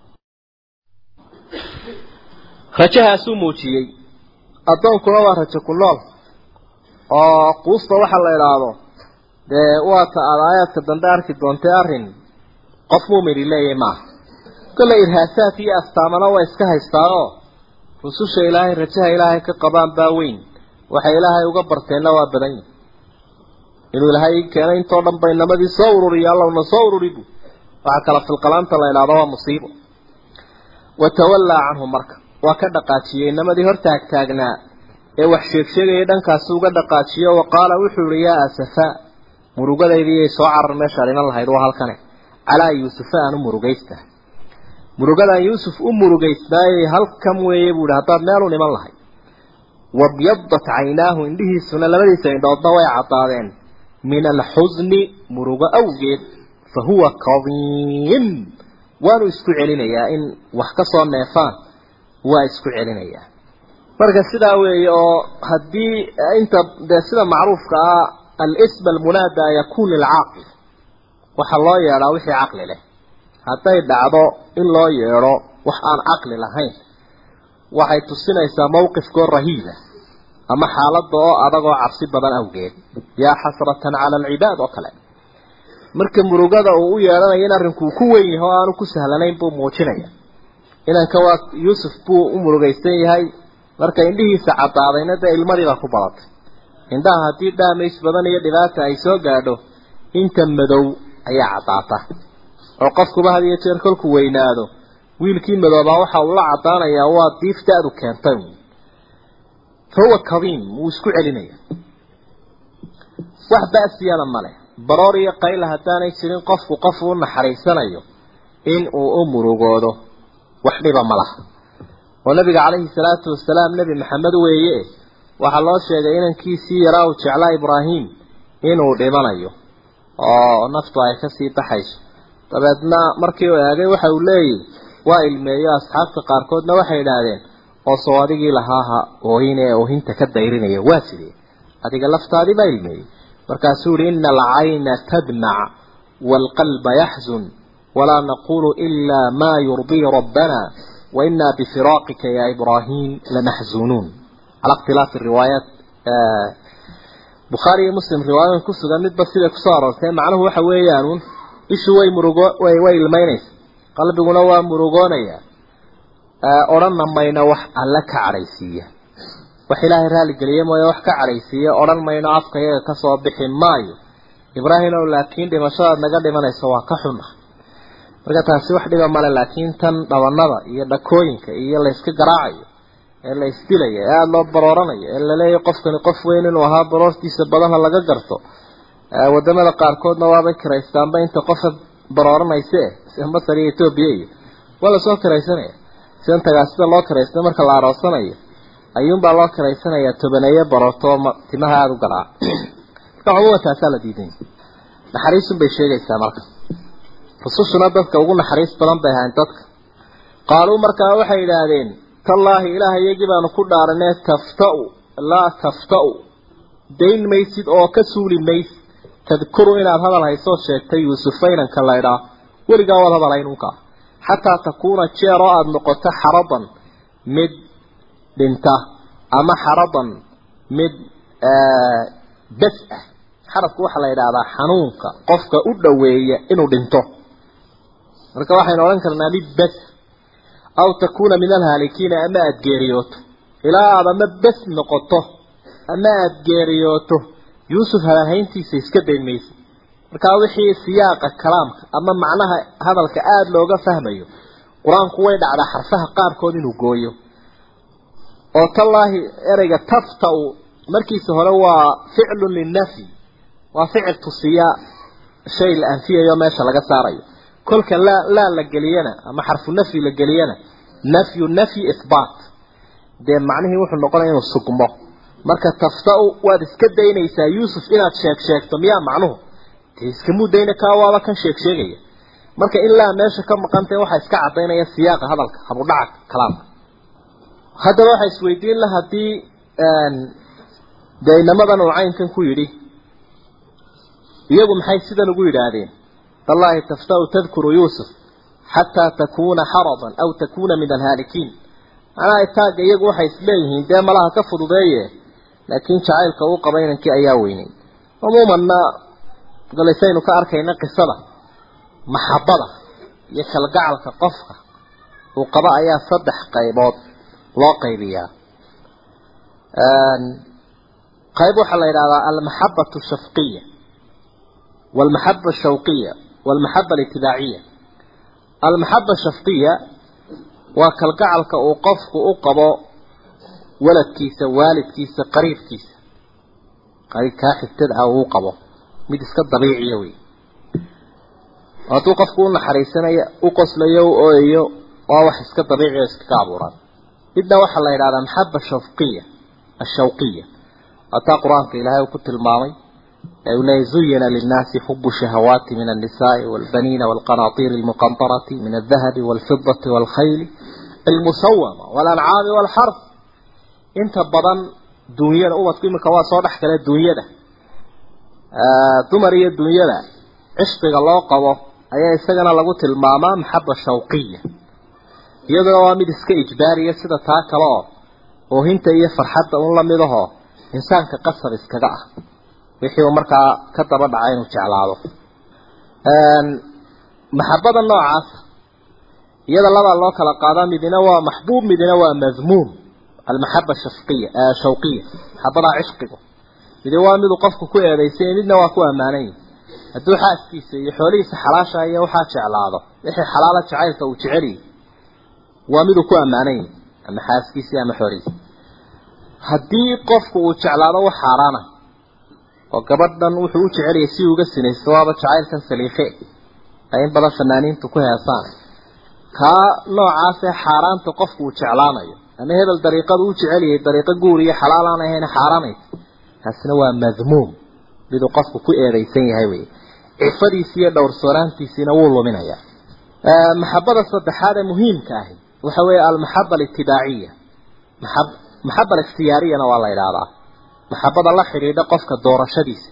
rajahaasuu muujiyey addoonkuna waa rajo ku nool oo quusta waxa la idhaahdo dee waata aada aayaadka dambe arki doontay arrin qof muumini leeyahay maaha kolle irhaasaad iyo astaamana waa iska haystaanoo rususha ilaahay rajaha ilaahay ka qabaan baa weyn waxay ilaahay uga barteenna waa badan yihin inuu ilaahay keenay intoo dhan bay namadii soo ururiya allowna soo ururi bu waxaa kala filqalaanta la idhaahdo waa musiibo watawallaa canhu marka waa ka dhaqaajiyey namadii hor taagtaagnaa ee wax sheegsheegayay dhankaasi uga dhaqaajiyo wa qaala wuxuu yihi yaa asafaa murugadaydii soo carar meeshaad iman lahayd waa halkane calaa yuusufa aan u murugaystahay murugadaan yuusuf u murugaysnaayey halkan weeye buu ihi haddaad meel u niman lahayd wabyadat caynaahu indhihiisuna labadiisa indhoodna way caddaadeen min alxusni murugo awgeed fa huwa kadiim waanu isku celinayaa in wax ka soo neefaan waa isku celinayaa marka sidaa weeye oo haddii inta dee sida macruufka ah alism almunaada yakun lilcaaqil waxaa loo yeedhaa wixii caqli leh hadday dhacdo in loo yeedho wax aan caqli lahayn waxay tusinaysaa mawqifkoo rahiiba ama xaaladda oo adag oo cabsi badan awgeed yaa xasratan cala alcibaad oo kale marka murugada uu u yeedhanayo in arrinkuu ku weyn yahay oo aanu ku sahlanayn buu muujinaya inanka waa yuusuf buu u murugaysan yahay marka indhihiisa caddaadayna dee ilmadiibaa ku badatay indhaha haddii dhaamays badan iyo dhibaata ay soo gaadho inta madow ayaa caddaata oo qofkuba had iyo jeer kolku weynaado wiilkii madoobaa waxa uu la caddaanayaa waa diif da-du keentay fa huwa kadiim wuu isku celinaya wax ba'siyana male baroor iyo qayla haddaanay jirin qofku qof u naxariisanayo in uu u murugoodo wax dhiba ma laha oo nabiga calayhi salaatu wasalaam nebi maxamed weeye waxaa loo sheegay inankiisii yaraa uu jeclaa ibraahim inuu dhimanayo oo naftu ay kasii baxayso dabeedna markii uu eegay waxa uu leeyahy waa ilmeeyo asxaabta qaarkoodna waxay idhaahdeen oo soo adigii lahaaha oohin ee oohinta ka dayrinaya waa sidee adiga laftaadii baa ilmeeyey markaasuu yihi ina alcayna tadmac waalqalba yaxzun walaa naqulu ilaa maa yurdii rabbana waina bifiraaqika ya ibraahim lamaxzunuun cala ikhtilaafi riwaayaat bukhaari iyo muslim riwaayadan ku sugan midba siday kusoo aroortay macnuhu waxa weeyaanuun ishu way murugo way way ilmaynaysa qalbiguna waa murugoonaya odhanna mayno wax alle ka cadhaysiiya wax ilaahay raaligeliye mooye wax ka cadhaysiiya odhan mayno afka iyaga kasoo bixi maayo ibraahimow laakiin dhimashadaad naga dhimanaysa waa ka xun ah marka taasi wax dhiba male laakiin tan dhabanada iyo dhakooyinka iyo layska garaacayo ee la isdilayo ee aada loo barooranayo ee laleeyahay qofkani qof weyn inuu ahaa baroortiisa badanha laga garto wadamada qaarkoodna waabay kiraystaanba inta qofa barooranayse sida masar iyo etoobiya iyo waa lasoo kiraysanaya sidan tagaa sida loo kiraysta marka la aroosanayo ayuunbaa loo kiraysanayaa tobaneeye baroorto oo timaha aada u garaac marka cumuuman taasaa la diidan naxariisun bay sheegaysaa marka rusushuna dadka ugu naxariis badan bay ahayn dadka qaaluu markaa waxay idhaahdeen tallaahi ilaah iyagii baanu ku dhaaranee taftau laa taftau dayn maysid oo ka suuli maysid tadkuru inaad hadal haysoo sheegtay yuusufa inanka laydhaa weligaa waad hadal haynunkaa xataa takuuna jeer oo aada noqoto xaradan mid dhinta ama xaradan mid bes ah xaradku waxaa la yidhaahdaa xanuunka qofka u dhoweeya inuu dhinto marka waxaynu odhan karnaa mid bes aw takuuna min alhaalikiina ama aada geeriyooto ilaa aada ama bes noqoto ama aada geeriyooto yuusuf hadalhayntiisa iska dayn maysa markaa wixii siyaaqa kalaamka ama macnaha hadalka aada looga fahmayo qur-aanku way dhacdaa xarfaha qaarkood inuu gooyo oo tallaahi ereyga tafta-u markiisa hore waa ficlun linnafyi waa ficil tusiya shay la anfiyayo meesha laga saarayo kolka laa laa la geliyana ama xarfu nafyi la geliyana nafyu nafyi ihbaat dee macnihii wuxuu noqonaya inuu sugmo marka tafta-u waad iska daynaysaa yuusuf inaad sheeg sheegto miyaa macnuhu dee iskamuu dayna kaa waaba kan sheeg sheegaya marka ilaa meesha ka maqantay waxaa iska cadaynaya siyaaqa hadalka habudhaca kalaamka haddaba waxaa isweydiin la haddii dee inamadan uu caynkan ku yidhi iyagu maxay sidan ugu yidhaahdeen tallaahi taftau tadkuru yuusuf xataa takuuna xaradan aw takuuna min alhaalikiin macnaha itaagga iyagu waxay isleeyihiin dee malaha ka fududeeye laakiin jacaylka uu qaba inankii ayaa weynay cumuumanna galaysaynu ka arkayna qisada maxabada iyo kalgacalka qofka uu qaba ayaa saddex qaybood loo qaybiyaa qayb waxaa la yidhahdaa almaxabatu shafqiya walmaxaba shawqiya walmaxaba alitibaaciya almaxaba shafqiya waa kalgacalka uu qofku u qabo waladkiisa waalidkiisa qariibkiisa qariibkaa xigtada ah uu qabo mid iska dabiiciya wey hadduu qofku u naxariisanayo u qoslayo u ooyayo waa wax iska dabiiciya iskaga abuuraan midna waxaa la yidhahdaa maxaba shafqiya ashawqiya hataa qur-aanka ilaahay uu ku tilmaamay ee uu leeyahy zuyina linnaasi xubu shahawaati min annisaai walbaniina walqanaatiiri almuqantarati min aldahabi walfidati walkhayli almusawama walancaami walxarf inta badan duunyada ubadku iminka waa soo dhex gala duunyada dumar iyo duunyada cishqiga loo qabo ayaa isagana lagu tilmaamaa maxaba shawqiya iyaduna waa mid iska ijbaariya sida taa kale oo oohinta iyo farxadda un lamid ahoo insaanka qasab iskaga ah wixii uu markaa ka daba dhacay inuu jeclaado maxabada noocaasa iyada labaa loo kala qaadaa midina waa maxbuub midina waa madmuum almaxaba shafqiya shawqiya maxabadaa cishqigu midi waa miduu qofku ku eedaysay midna waa ku ammaanan yahi hadduu xaaskiisa iyo xoolihiisa xalaasha iyo waxaa jeclaado wixii xalaala jacaylka uu jeceliy waa miduu ku ammaanan yahi ama xaaskiisii ama xoolihiisa haddii qofku uu jeclaado wax xaaraana oo gabadhan wuxuu u jeceliyay si uga sinaysto waaba jacaylkan saliikhe ay in badan fanaaniintu ku heesaan kaa noocaasee xaaraanta qofku uu jeclaanayo ama hebel dariiqadu u jeceliyay dariiqo guur iyo xalaal aan ahayn xaaraanaysa taasina waa madmuum miduu qofku ku eedaysan yahay wey cifadiisi iyo dhowrsooraantiisiina wuu luminayaa maxabada saddexaad ee muhiimka ahi waxa weeye almaxaba alitibaaciya maxab maxaba alikhtiyaariyana waa la idhaahdaa maxabada la xidhiidha qofka doorashadiisa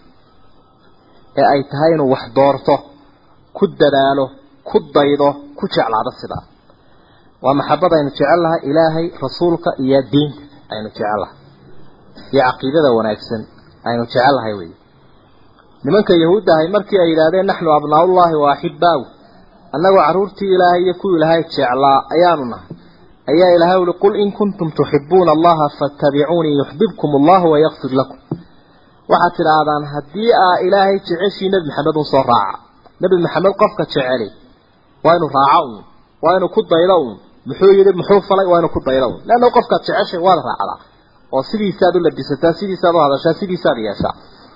ee ay tahay inuu wax doorto ku dadaalo ku daydo ku jeclaado sidaa waa maxabada aynu jecel lahay ilaahay rasuulka iyo diinta aynu jecel lahay iyo caqiidada wanaagsan aynu jecel lahay wey nimanka yahuudda ahay markii ay yidhaahdeen naxnu abnaaullahi wa axibaahu annagoo carruurtii ilaahay iyo kuwii ilaahay jeclaa ayaanu nahay ayaa ilaahay uli qul in kuntum tuxibuuna allaha fattabicuunii yuxbibkum allahu wayakfir lakum waxaad tidhaahdaan haddii aa ilaahay jeceshii nebi maxamed un soo raaca nebi maxamed qofka jeceli waa inuu raaco uun waa inuu ku daydo uun muxuu yidhi muxuu falay waa inuu ku daydo uun leanna qofkaad jeceshay waad raacdaa oo sidiisaad u labisataa sidiisaad u hadashaa sidiisaad yeeshaa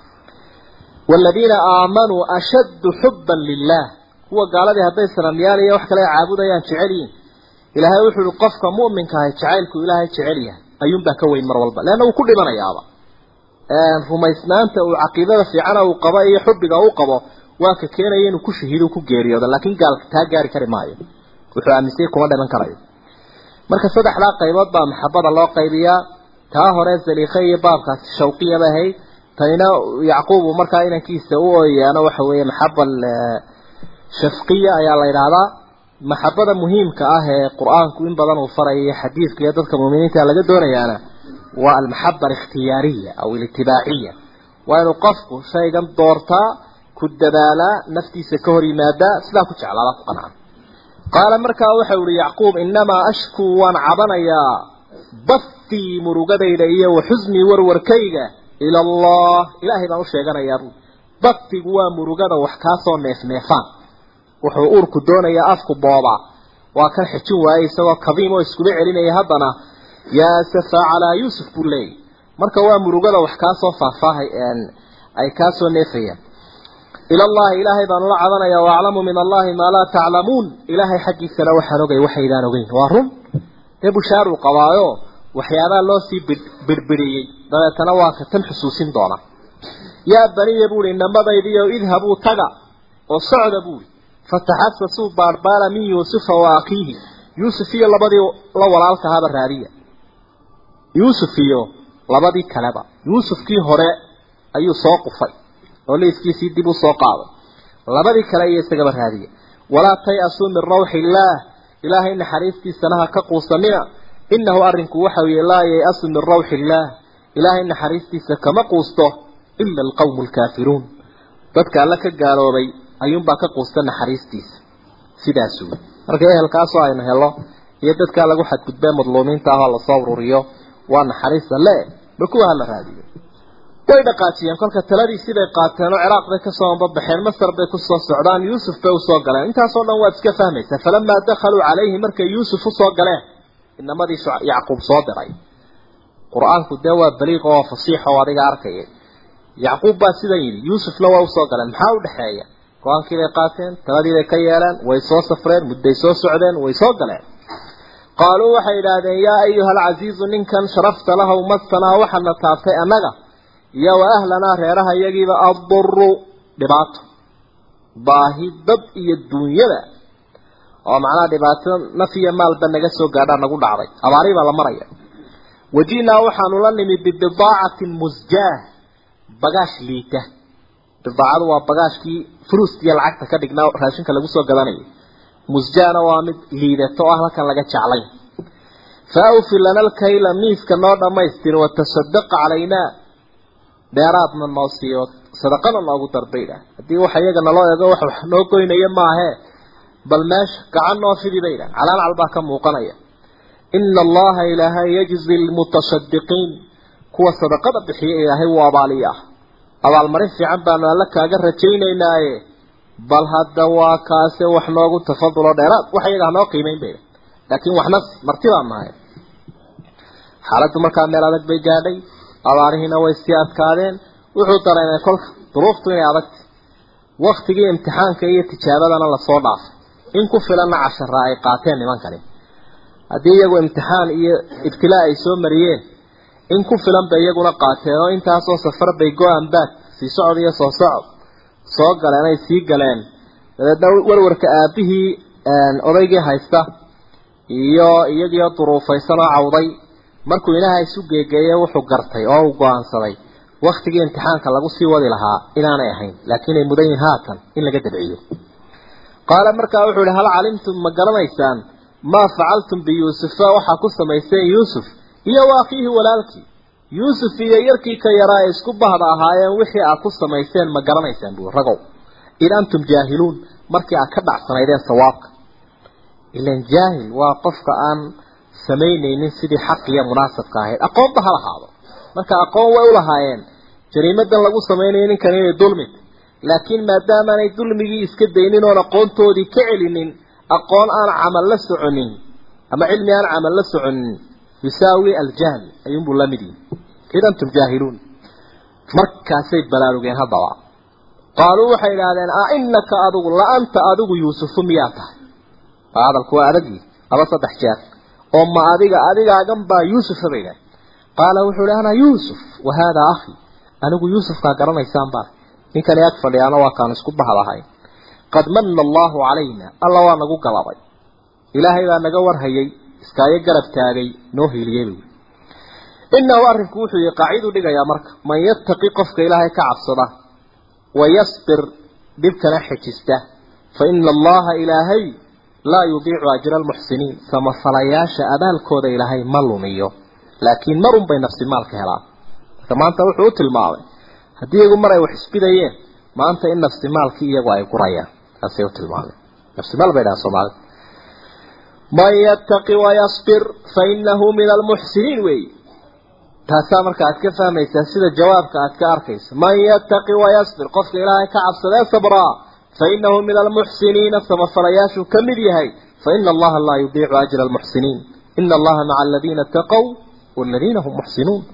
waaladiina aamanuu ashaddu xubban lilah kuwa gaaladii hadday sanamyaal iyo wax kale caabudayaan jecel yihiin ilaahay wuxuu uhi qofka mu'minka ahay jacaylku ilaahay jecel yahay ayuunbaa ka weyn mar walba leanna wuu ku dhimanayaaba rumaysnaanta uu caqiidada fiicana uu qabo iyo xubbiga uu qabo waa ka keenaya inuu ku shahiido ku geeriyoodo laakiin gaalka taa gaari kari maayo wuxuu aaminsay kuma dhiman karayo marka saddexdaa qaybood baa maxabada loo qaybiyaa taa hore zaliikhe iyo baabkaasi shawqiyaba ahayd tanina yacquub uu markaa inankiisa u ooyaano waxa weeye maxaba shafqiya ayaa la yidhaahdaa maxabada muhiimka ah ee qur-aanku in badan uu farayo iyo xadiidka iyo dadka muuminiinta laga doonayaana waa almaxaba alikhtiyaariya aw alitibaaciya waa inuu qofku shaygan doortaa ku dadaalaa naftiisa ka hor yimaadaa sidaa ku jeclaada ku qanca qaala markaa waxa uhi yacquub inamaa ashkuu waan cabanayaa bathii murugadayda iyo wa xusnii warwarkayga ila allah ilaahay baan u sheeganayaa bathigu waa murugada wax kaasoo neefneefaan wuxuu uurku doonayaa afku boobaa waa kan xijin waayey isagoo kadiim oo iskuba celinaya haddana yaa safaa calaa yuusuf buu leeyay marka waa murugada wax kaasoo faahfaahay ay kaasoo neefayaan ila allahi ilaahay baan ula cabanayaa waaclamu min allahi maa laa taclamuun ilaahay xaggiisana waxaan ogay waxaydaan ogeyn waa run dee bushaaruu qabaayo waxyaabaha loo sii birbiriyey dabeetana waa ka tan xusuusin doona yaa baniya buuhi inamadaydiyo idhabuu taga oo socda buuhi fataxasasuu baarbaara min yuusufa wa akiihi yuusuf iyo labadii la walaalka ahaba raadiya yuusuf iyo labadii kaleba yuusufkii hore ayuu soo qufay oo liiskiisii dib u soo qaaday labadii kale iyo isagaba raadiya walaa tay-asuu min rawxi illaah ilaahay naxariistiisana ha ka quusanina inahu arrinku waxa weeye laa yay-asu min rawxi illaah ilaahay naxariistiisa kama quusto ila alqawmu alkaafiruun dadka alla ka gaaloobay ayuunbaa ka quusta naxariistiisa sidaas wey marka ehelkaasoo aynu helo iyo dadkaa lagu xadgudbee madluumiinta ahoo lasoo ururiyo waa naxariista le ma kuwa hala raadiyo way dhaqaajiyeen kolka taladii siday qaateen oo ciraaq bay kasoo ambabaxeen masar bay kusoo socdaan yuusuf bay usoo galeen intaasoo dhan waad iska fahmaysaa falamaa dakhaluu calayhi markay yuusuf usoo galeen inamadii yacquub soo diray qur-aanku dee waa baliiq oo fasiix oo adiga arkaya yacquub baa sidan yidhi yuusufna waa usoo galeen maxaa udhexeeya go-aankii bay qaateen taladii bay ka yeeleen way soo safreen mudday soo socdeen way soo galeen qaaluu waxay idhaahdeen yaa ayuha alcasiizu ninkan sharafta lahow masanaa waxaadna taabtay annaga iyo wa ahlanaa reeraha iyagiiba adduru dhibaato baahi dad iyo duunyada oo macnaha dhibaato naf iyo maalba naga soo gaadhaa nagu dhacday abaari baa la maraya waji'naa waxaanu la nimi bibidaacatin musjaah bagaash liita bidaacadu waa bagaashkii furuustiiyo lacagta ka dhignaa raashinka lagu soo gadanayo musjaana waa mid liidato oo ah halkan laga jeclayn fa awfi lana alkayla miiska noo dhammaystir watasadaq calaynaa dheeraadna noo siiyo sadaqana noogu darbaydha haddii waxa iyaga naloo eego wax wax noo goynaya maahee bal meesha gacan noo fidi baydha calaalcal baa ka muuqanaya ina allaha ilaahay yajzi lmutasadiqiin kuwa sadaqada bixiya ilaahay wuu abaaliyaa abaalmarin fiican baanu alla kaaga rajaynaynaaye bal hadda waa kaase wax noogu tafadulo dheeraad wax iyaga hanoo qiimeyn bayda laakiin waxna marti baan nahay xaaladdu markaa meel adag bay gaadhay abaarihiina way sii adkaadeen wuxuu dareemay kolka duruuftu inay adagtay waktigii imtixaanka iyo tijaabadana lasoo dhaafay in ku filanna cashara ay qaateen nimankani haddii iyagu imtixaan iyo ibtilaa ay soo mariyeen in ku filan bay iyaguna qaateen oo intaasoo safar bay go-an baag sii socod iyo soo socod soo galeen ay sii galeen dabeedna warwarka aabihii odaygii haysta iyo iyagiio duruufaysan oo cawday markuu ilaahay isu geegeeyey wuxuu gartay oo uu go-aansaday waktigii imtixaanka lagu sii wadi lahaa inaanay ahayn laakiin ay mudan yihin haatan in laga dabciyo qaala markaa wuxuu ihi hal calimtum ma garanaysaan maa facaltum biyuusufa waxaa ku samayseen yuusuf iyo wa akhiihi walaalkii yuusuf iyo yarkii ka yaraa ee isku bahda ahaayeen wixii aad ku samayseen ma garanaysaan buu ragow in antum jaahiluun markii aad ka dhacsanaydeen sawaabka ilan jaahil waa qofka aan samaynaynin sidii xaq iyo munaasabka ahayd aqoonba ha lahaado marka aqoon way u lahaayeen jariimadan lagu samaynayo ninkan inay dulmid laakiin maadaamaanay dulmigii iska daynin oon aqoontoodii ka celinin aqoon aan camal la soconin ama cilmi aan camal la soconin yusaawi aljahl ayuunbuu la mid yihi id antum jaahiluun markaasay balaarugeen haddaba qaaluu waxay idhaahdeen a inaka adigu la anta adigu yuusufu miyaa tahay hadalku waa adagii laba saddex jeer oo ma adiga adigaagan baa yuusufa bay idhahdeen qaala wuxuu ihi ana yuusuf wa haadaa akhi anigu yuusufkaa garanaysaan baa ninkani ag fadhiyaana waa kaan isku bahdahay qad manna allaahu calayna alla waa nagu galabay ilaahay baa naga warhayay iskaayo garab taagay noo hiiliyey buui inahu arrinku wuxuu yihi qaaciduu dhigayaa marka man yattaqi qofka ilaahay ka cabsada wayasbir dhibkana xejista fa ina allaha ilaahay laa yudiicu ajra almuxsiniin samafalayaasha abaalkooda ilaahay ma lumiyo laakiin marun bay nafsi maalka helaan marka maanta wuxuu u tilmaamay haddii iyagu mar ay wax isbidayeen maanta in nafsi maalkii iyagu ay gurayaan saasay u tilmaameen nafsi maal bay dhahaan soomaalida man yattaqi wayasbir fa inahu min almuxsiniin weeyi taasaa marka aad ka fahmaysaa sida jawaabka aad ka arkayso man yattaqi wayasbir qofka ilaahay ka cabsadee sabraa fa inahu min almuxsiniina samafalayaashuu ka mid yahay fa ina allaha laa yudiicu ajra almuxsiniin ina allaha maca aladiina itaqow waladiina hum muxsinuun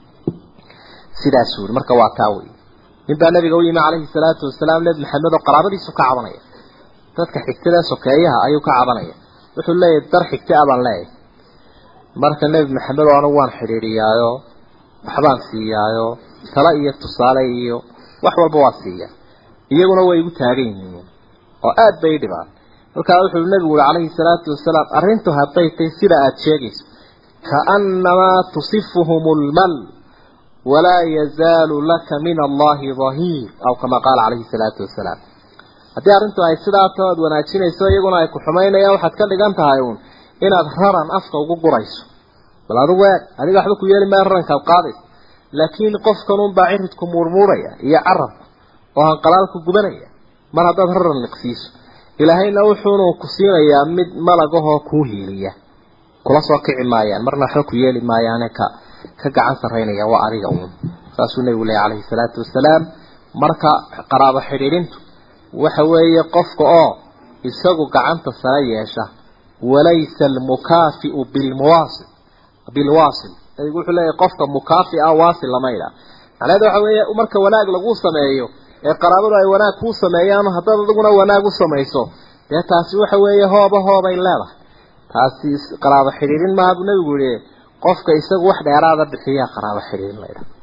sidaas wuri marka waa taa wey nin baa nabiga u yimi calayhi salaatu wasalaam nebi maxamed oo qaraabadiisu ka cabanaya dadka xigtada sokeeyaha ayuu ka cabanaya wuxuu leeyahay dar xigta abaan leeyahay marka nebi maxamed oo anigu waan xidhiidhiyaayo waxbaan siiyaayo tala iyo tusaale iyo wax walba waa siiya iyaguna way igu taagan yihiin oo aada bay dhibaan halkaa wuxuu nebigu uri calayhi salaatu wasalaam arrintu hadday tay sida aada sheegayso kaannamaa tusifuhum lmal walaa yazaalu laka min allahi dahiir aw kama qaala calayhi salaatu wasalaam haddii arrintu ay sidaa too aada wanaajinayso iyaguna ay ku xumaynayaan waxaad ka dhigan tahay uun inaad raran afka ugu gurayso bal adigu eeg adiga waxba ku yeeli maayo rarankaad qaadaysa laakiin qofkan unbaa ciridku muurmuuraya iyo carabku oo hanqalaalku gubanaya mar haddaad raran liqsiiso ilaahayna wuxuunu ku siinayaa mid malagahoo kuu hiiliya kula soo kici maayaan marna waxba ku yeeli maayaane ka ka gacan sarraynaya waa adiga uun saasuu nebigu leeya calayhi salaatu wasalaam marka qaraabo xidhiidhintu waxa weeye qofka oo isagu gacanta sare yeesha walaysa almukaafiu bilmuwaasil bilwaasil nabigu wuxuu leeyahay qofka mukaafi ah waasil lama idhaa macnaheedu waxa weeye marka wanaag lagu sameeyo ee qaraabadu ay wanaag kuu sameeyaan haddaad adiguna wanaag u samayso dee taasi waxa weeye hooba hoobay leedahay taasi qaraabo xidhiidhin maaha buu nabigu yihi qofka isagu wax dheeraada bixiyaa qaraabo xidhiidhin la idhaha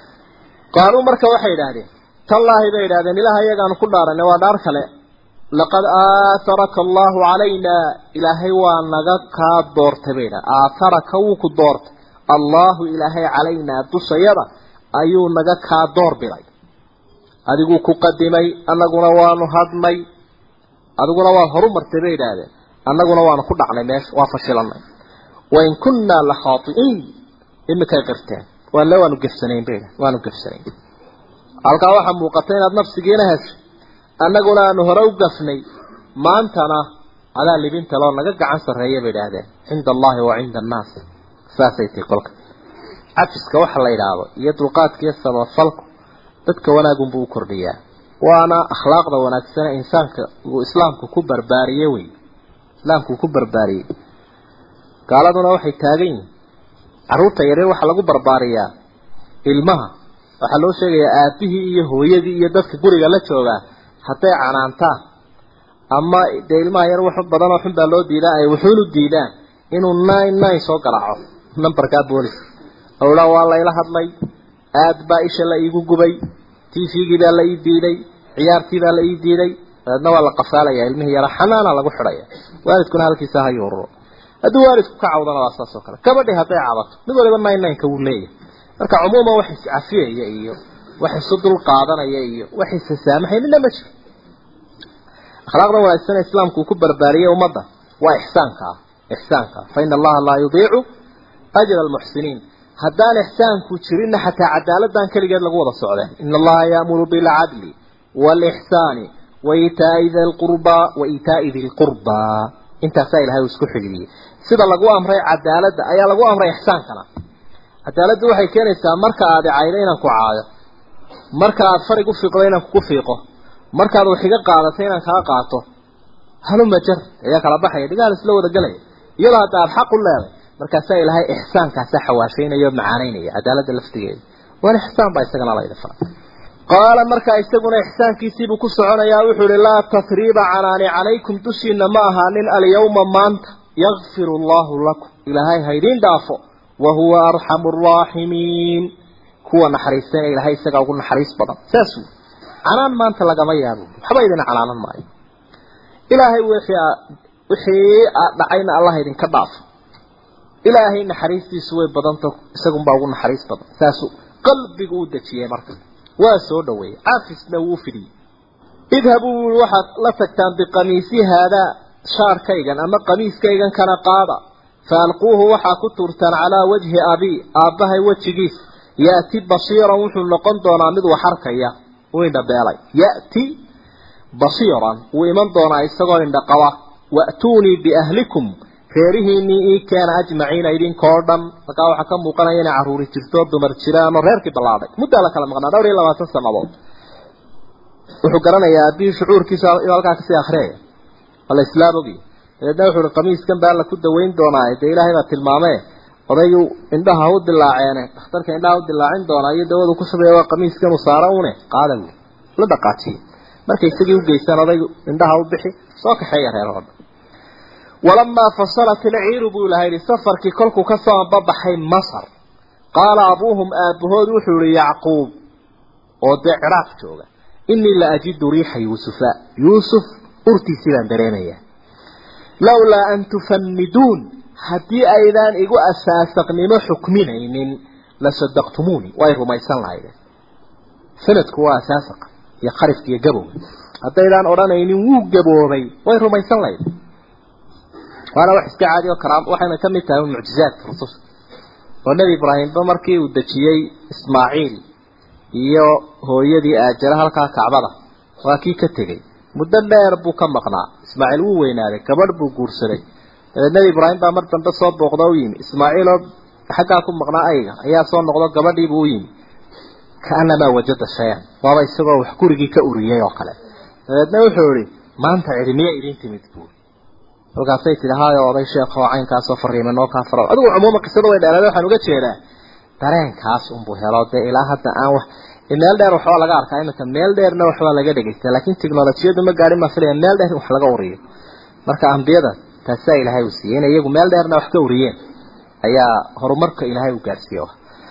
qaaluu marka waxay idhaahdeen tallaahi bay idhahdeen ilaah iyagaanu ku dhaaranay waa dhaar kale laqad aataraka allahu calayna ilaahay waa naga kaa doortay bay idhaha aataraka wuu ku doortay allahu ilaahay calaynaa dushayada ayuu naga kaa door biday adiguu ku qadimay annaguna waanu hadnay adiguna waad horu martay bay idhaahdeen annaguna waanu ku dhacnay meesha waa fashilanay wain kunnaa la khaai'iin imikay qirteen waale waanu gefsanayn bay idhahdeen waanu gefsanayn halkaa waxaa muuqata inaad nafsigiina heshay annaguna aanu hore u gafnay maantana adaa libinta loo naga gacan sarreeya bay idhaahdeen cinda allahi wa cinda annaas saasay tahi kolka cafiska waxa la idhaahdo iyo dulqaadka iyo sabafalku dadka wanaagunbuu u kordhiyaa waana akhlaaqda wanaagsane insaanka uu islaamku ku barbaariye wey islaamku uu ku barbaariyey gaaladuna waxay taagan yihin carruurta yaryar waxaa lagu barbaariyaa ilmaha waxaa loo sheegayaa aabihii iyo hooyadii iyo dadka guriga la joogaa hadday canaantaan ama dee ilmaha yar wax badan oo xun baa loo diidaa ay wuxuunu diidaan inuu nine nine soo garaaco numberkaa boolis owdhaa waa layla hadlay aad baa isha la iigu gubay t v-gii baa la ii diiday ciyaartii baa la ii diiday dabeedna waa la qafaalaya ilmihii yara xanaana lagu xidhaya waalidkuna halkiisa ha yuururo hadduu waalidku ka cawdana waa saas oo kale gabadhi hadday cabato mid waliba nine nineka wuu leeyahay marka cumuuman wax iscafiyaya iyo wax isu dul qaadanaya iyo wax isasaamaxay midna ma jiro akhlaaqda wanaagsan islaamku uu ku barbaariyey ummadda waa ixsaanka ah ixsaanka fa ina allaha laa yudiicu ajra almuxsiniin haddaan ixsaanku jirinna xataa cadaaladdan keligeed lagu wada socdeen ina allaha yaamuru bilcadli waalixsaani waitaa'i di lqurbaa wa iitaa'i di lqurbaa intaasaa ilahay uu isku xidhiidiyey sida lagu amray cadaaladda ayaa lagu amray ixsaankana cadaaladdu waxay keenaysaa marka aad caydo inaan ku caayo marka aad farig u fiiqdo inaan kugu fiiqo markaad wax iga qaadato inaan kaa qaato haluma jar ayaa kala baxaya dhigaal isla wada gelaya iyadoo hadda aad xaq u leeday markaasaa ilaahay ixsaankaasaa xawaashaynaya oo macaanaynaya cadaaladda laftigeeda waan ixsaan baa isagana layda fara qaala markaa isaguna ixsaankiisiibuu ku soconayaa wuxuu ihi laa tasriiba canaani calaykum dushiina ma ahaanin alyawma maanta yakfiru allahu lakum ilaahay haydiin dhaafo wa huwa arxamu araaximiin kuwa naxariistayna ilaahay isagaa ugu naxariis badan saas uu canaan maanta lagama yaabo waxba idin canaanan maayo ilaahay wixii wixii dhacayna allah idinka dhaafo ilaahay naxariistiisu way badanta isagunbaa ugu naxariis badan saasuu qalbigu u dejiyey marka waa soo dhaweeyey caafisna wuu fidiyey idhabuu wui waxaad la tagtaan biqamiisi haadaa shaarkaygan ama qamiiskaygan kana qaada fa alquuhu waxaa ku tuurtaan calaa wajhi abii aabbahay wejigiis ya'ti basiiran wuxuu noqon doonaa mid wax arkaya uu indhabeelay ya'ti basiiran wuu iman doonaa isagoo indhaqaba wa'tuunii biahlikum reerihiinii ii keena ajmaciina idinkoo dhan markaa waxaa ka muuqanaya inay carruuri jirto dumar jiraan oo reerkii ballaadhay muddaa la kala maqnaa dhowr iyo labaatan sannadood wuxuu garanayaa aabihii shucuurkiisa inuu halkaa kasii akriyaya ala islaam ogi dabeedna wuxuu uhi qamiiskan baa la ku daweyn doonaa dee ilaahay baa tilmaamee odaygu indhaha u dilaaceene dhakhtarka indhaha u dilaacin doonaa iyo dawadu ku shubeeya waa qamiiskan uu saara une qaada wi la dhaqaajiye markay isagii u geystaan odaygu indhaha u bixi soo kaxeeya reerahoo dhan walamaa fasalat ilciiru buu ilaha yidhi safarkii kolkuu ka soo anbabaxay masar qaala abuuhum aabbahood wuxuu yihi yacquub oo dee ciraaq jooga inii la ajidu riixa yuusufa yuusuf urtiisii baan dareemayaa lawlaa an tufaniduun haddii aydaan igu asaasaqnimo xukminaynin la sadaqtumuuni way rumaysan lahaydeen sanadku waa asaasaq iyo qarifka iyo gabowga haddaydaan odhanaynin wuu gaboobay way rumaysan lahayd waana wax iska caadi oo karaam waxayna ka mid tahay mucjizaadka rususha oo nebi ibraahimba markii uu dejiyey ismaaciil iyo hooyadii aajara halkaa kacbada waa kii ka tegey muddo dheer buu ka maqnaa ismaaciil wuu weynaaday gabadh buu guursaday dabeed nebi ibraahim baa mar dambe soo booqda u yimi ismaaciiloo xaggaa ku maqnaa ayga ayaa soo noqdo gabadhiibuu u yimi kaanamaa wajada shayan waaba isagoo wax gurigii ka uriyey oo kale dabeedna wuxuu ihi maanta cidi miya idin timid buuri halkaasay tidhi haayo oday sheekh oo caynkaasoo fariima noo kaa faro adigu cumuuma qisada way dheeraada waxaan uga jeedaa dareenkaas unbuu helo dee ilaa hadda aan wax meel dheer waxbaa laga arkaa iminka meel dheerna waxbaa laga dhegeysta laakiin teknolojiyadu ma gaadhin ma filaya meel dheer in wax laga uriyo marka ambiyada taasaa ilaahay uu siiyey inay iyagu meel dheerna wax ka uriyeen ayaa horumarka ilaahay uu gaadhsiiye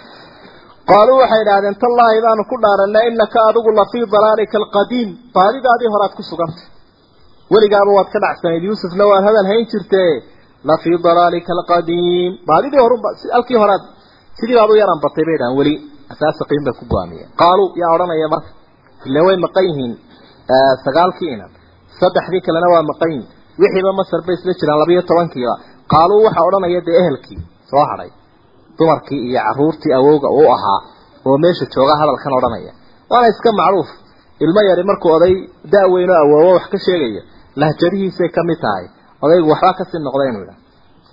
qaaluu waxay idhahdeen tallaahi baanu ku dhaaranay inaka adigu lafii dalaalika alqadiim baadidaadii horaad ku sugantay weligaaba waad ka dhacsanayd yuusufna waad hadal hayn jirtee lafii dalaalika alqadiim baadidii horunba halkii horaad sidii baad u yaran batay bay dhahan weli asaasaqiin bay ku go-aamiyeen qaaluu yaa odhanaya marka ila way maqan yihiin sagaalkii inan saddexdii kalena waa maqan yihin wixiiba masar bay isla jiraan labayo tobankiiba qaaluu waxaa odhanaya dee ehelkii soo hadhay dumarkii iyo caruurtii awowga uu ahaa oo meesha jooga hadalkan odhanaya waana iska macruuf ilmo yari markuu oday da-weyn oo awoowo wax ka sheegaya lahjadihiisay ka mid tahay odaygu waxbaa kasii noqda inuu idha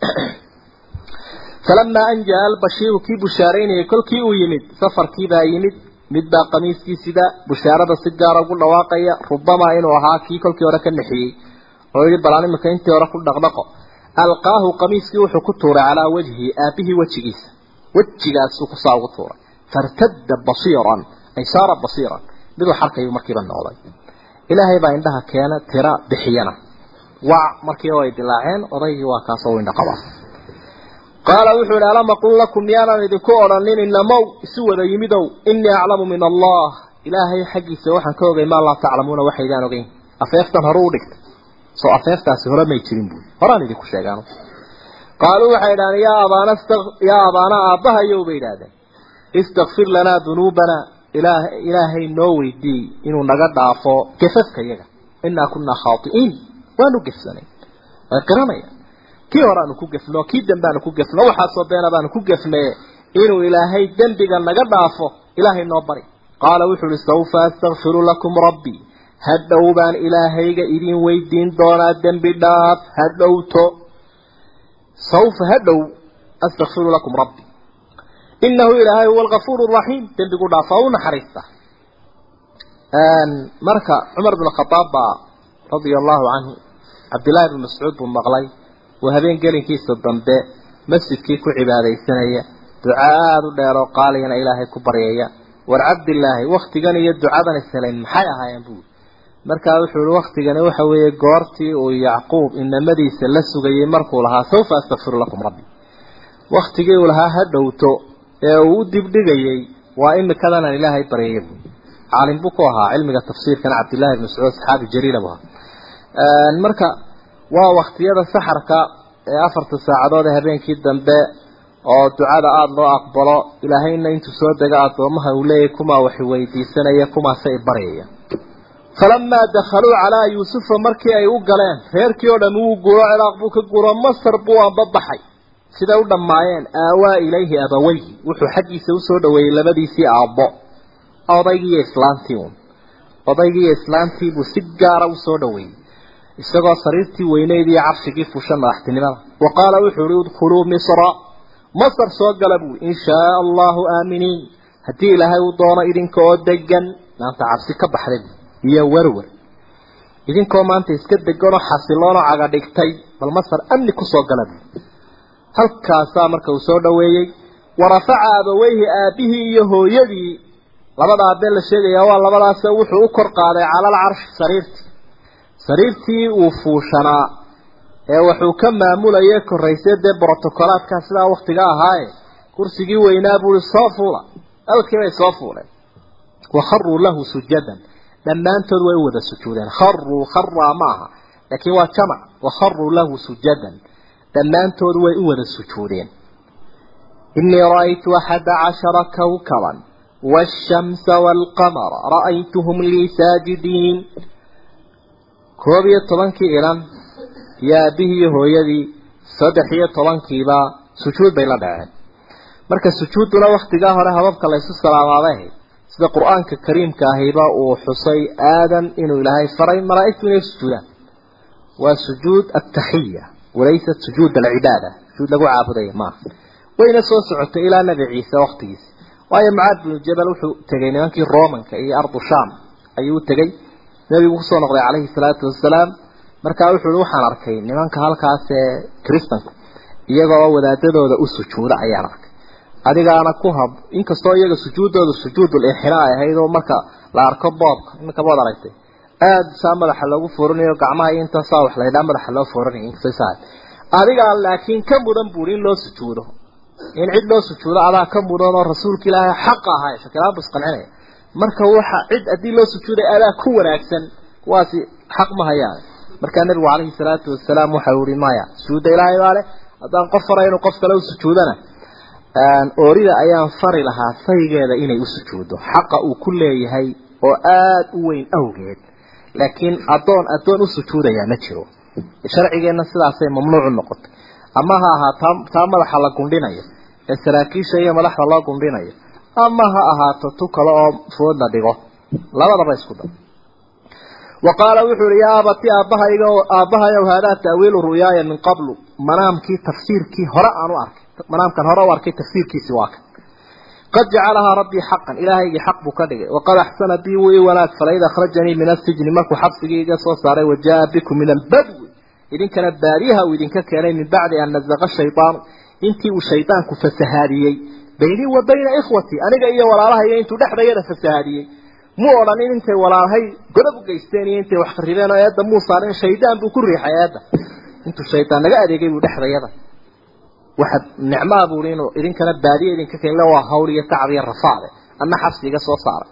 falamaa an jaa albashiiru kii bushaaraynayay kolkii uu yimid safarkii baa yimid mid baa qamiiskii sida bushaarada si gaara ugu dhawaaqaya rubamaa inuu ahaa kii kolkii hore ka nexiyey oo yihi balaan iminka intii hore ku dhaqdhaqo alqaahu qamiiskii wuxuu ku tuuray calaa wajhi aabihii wejigiisa wejigaasuu kusaa ugu tuuray fartadda basiiran ay saara basiiran miduu xarkayuu markiiba noqday ilaahay baa indhaha keena tira bixiyana wac markiiba way dilaaceen odaygii waa kaasoo u indha qabaa qaala wuxuu idhi alam aqul lakum miyaanan idinku odhanin inamow isu wada yimidow inii aclamu min allah ilaahay xaggiisa waxaan ka ogay maa laa taclamuuna waxaydaan ogeyn afeeftan hore u dhigtay soo afeeftaasi hore may jirin buui horaan idinku sheegaan qaaluu waxay idhahdeen yaa abaana yaa abaana aabbahayow bay idhahdeen istakfir lanaa dunuubanaa ilaah ilaahay noo weydii inuu naga dhaafo gefafka yaga inaa kunaa khaai'iin waanu gefsanay way qiranaya kii hore aanu ku gefno kii dambe aanu ku gefno waxaasoo beena baanu ku gefne inuu ilaahay dembiga naga dhaafo ilaahay noo bari qaala wuxuu uhi sawfa astakfiru lakum rabbii hadhow baan ilaahayga idin weydiin doonaa dembi dhaaf hadhowto sawfa hadhow astakfiru lakum rabbii inahu ilaahay huwa algafuur raxiim dembigu dhaafa u naxariista marka cumar bn khadaab baa radia allahu canhu cabdillaahi bn mascuud buu maqlay waa habeen gelinkiisa dambe masjidkii ku cibaadaysanaya duca aada u dheer oo qaaliyana ilaahay ku baryaya war cabdillaahi waktigan iyo ducadan ishelayn maxay ahaayeen buuri markaa wuxuu ihi waktigani waxa weeye goortii uu yacquub inamadiisa la sugayey markuu lahaa sawfa astakfiru lakum rabbi waktigii uu lahaa ha dhowto ee uu u dibdhigayey waa imikadanaan ilaahay baryaya buui caalim buu ku ahaa cilmiga tafsiirkana cabdillahi bn mascuud saxaabi jaliila bu ahaa marka waa waktiyada saxarka ee afarta saacadood ee habeenkii dambe oo ducada aada loo aqbalo ilaahayna intuu soo dega addoomaha uu leeyahy kumaa wax weydiisanaya kumaase i baryaya falamaa dakhaluu calaa yuusufa markii ay u galeen reerkii oo dhami wuu guuro ciraaq buu ka guuro masar buu anbabaxay siday u dhammaayeen aawaa ilayhi abaweyhi wuxuu xaggiisa usoo dhaweeyey labadiisii aabbo odaygiiyo islaantii un odaygiiyo islaantii buu si gaara usoo dhaweeyey isagoo sariirtii weyneyd iyo carshigii fushan madaxtinimada wa qaala wuxuu uhi udkhuluu misra masar soo gala buui in shaa allahu aaminiin haddii ilaahay uu doono idinka oo degan maanta cabsi ka baxday bui iyo werwer idinkoo maanta iska deganoo xasiloonoo caga dhigtay bal masar amni kusoo gala bui halkaasaa marka uu soo dhaweeyey warafaca abaweyhi aabihii iyo hooyadii labada aabee la sheegayaa waa labadaase wuxuu u kor qaaday cala alcarshi sariirtii sariirtii uu fuushanaa ee wuxuu ka maamulayay korraysay dee brotocolaadkaa sidaa waktiga ahaaye kursigii weynaa buui soo fuula halkii bay soo fuuleen wa kharuu lahu sujadan dhammaantood way u wada sujuudeen kharuu kharaa ma aha laakiin waa jamac wa kharuu lahu sujadan dhammaantood way u wada sujuudeen inii ra'aytu axada cashara kawkaban waashamsa waalqamara ra'aytuhum lii saajidiin koob iyo tobankii ilan iyo aabbihii iyo hooyadii saddex iyo tobankiiba sujuud bay la dhaceen marka sujuudduna waktigaa hore hababka laysu salaamaabay ahayd sida qur-aanka kariimka ahiba uu xusay aadan inuu ilaahay faray malaa'igtu inay sujuudaan waa sujuud ataxiya walaysat sujuud alcibaada sujuud lagu caabudaya maaha wayna soo socotay ilaa nabi ciise waktigiisa waayo mucaad binu jabal wuxuu tegay nimankii romanka iyo ardu sham ayuu u tegey nebigu kusoo noqday calayhi salaatu wasalaam markaa wuxuu i waxaan arkay nimanka halkaas ee kristanku iyagoo wadaadadooda u sujuuda ayaan arkay adigaana ku hab inkastoo iyaga sujuuddooda sujuudul ixinaa ay ahayd oo marka la arko boobka iminka bood aragtay aada saa madaxa loogu fooranayo gacmaha iyo inta saa wax la ydhaa madaxa loo fooranaya inkastoo saa adigaa laakiin ka mudan buuri in loo sujuudo in cid loo sujuudo adaa ka mudan oo rasuulka ilaahay xaqa ahay shakilaan buu isqancinaya marka waxa cid haddii loo sujuuday adaa ku wanaagsan kuwaasi xaq ma hayaan markaa nabigu calayhi salaatu wasalaam waxa uu yihi maya sujuudda ilaahay baa leh haddaan qof faray inuu qof kale u sujuudana oorida ayaan fari lahaa saygeeda inay u sujuuddo xaqa uu ku leeyahay oo aada u weyn awgeed laakiin addoon addoon u sujuudayaa ma jiro sharcigeenna sidaasay mamnuucu noqotay ama ha ahaa taa taa madaxa la gundhinayo ee saraakiisha iyo madaxda loo gundhinayo ama ha ahaato tu kale oo food la dhigo labadaba isku dar wa qaala wuxuu ihi yaa abati aabbahayga aabbahayow haadaa ta'wiilu ru'yaaya min qablu manaamkii tafsiirkii hore aan u arkay manaamkan hore u arkay tafsiirkiisi waa kan qad jacalahaa rabbii xaqan ilaahaygii xaq buu ka dhigay waqad axsana bii wuu ii wanaag falay id akhrajanii min asijni markuu xabsigii iga soo saaray wajaa bikum min albadwi idinkana baariyaha uu idinka keenay min bacdi an nazaqa shaydaanu intii uu shaydaanku fasahaadiyey baynii wa bayna ikhwatii aniga iyo walaalahayga intuu dhexdayada fasahaadiyey mu odhanin intay walaalhay godob u geysteen iyo intay wax qarribeen oo eedda muu saarin shaydaan buu ku riixay eedda intuu shaydaan naga adeegay buu dhexdayada waxa nicmaa buuri inuu idinkana baadiye idinka keenle waa hawl iyo tacab iyo rafaade ama xabsi iga soo saaray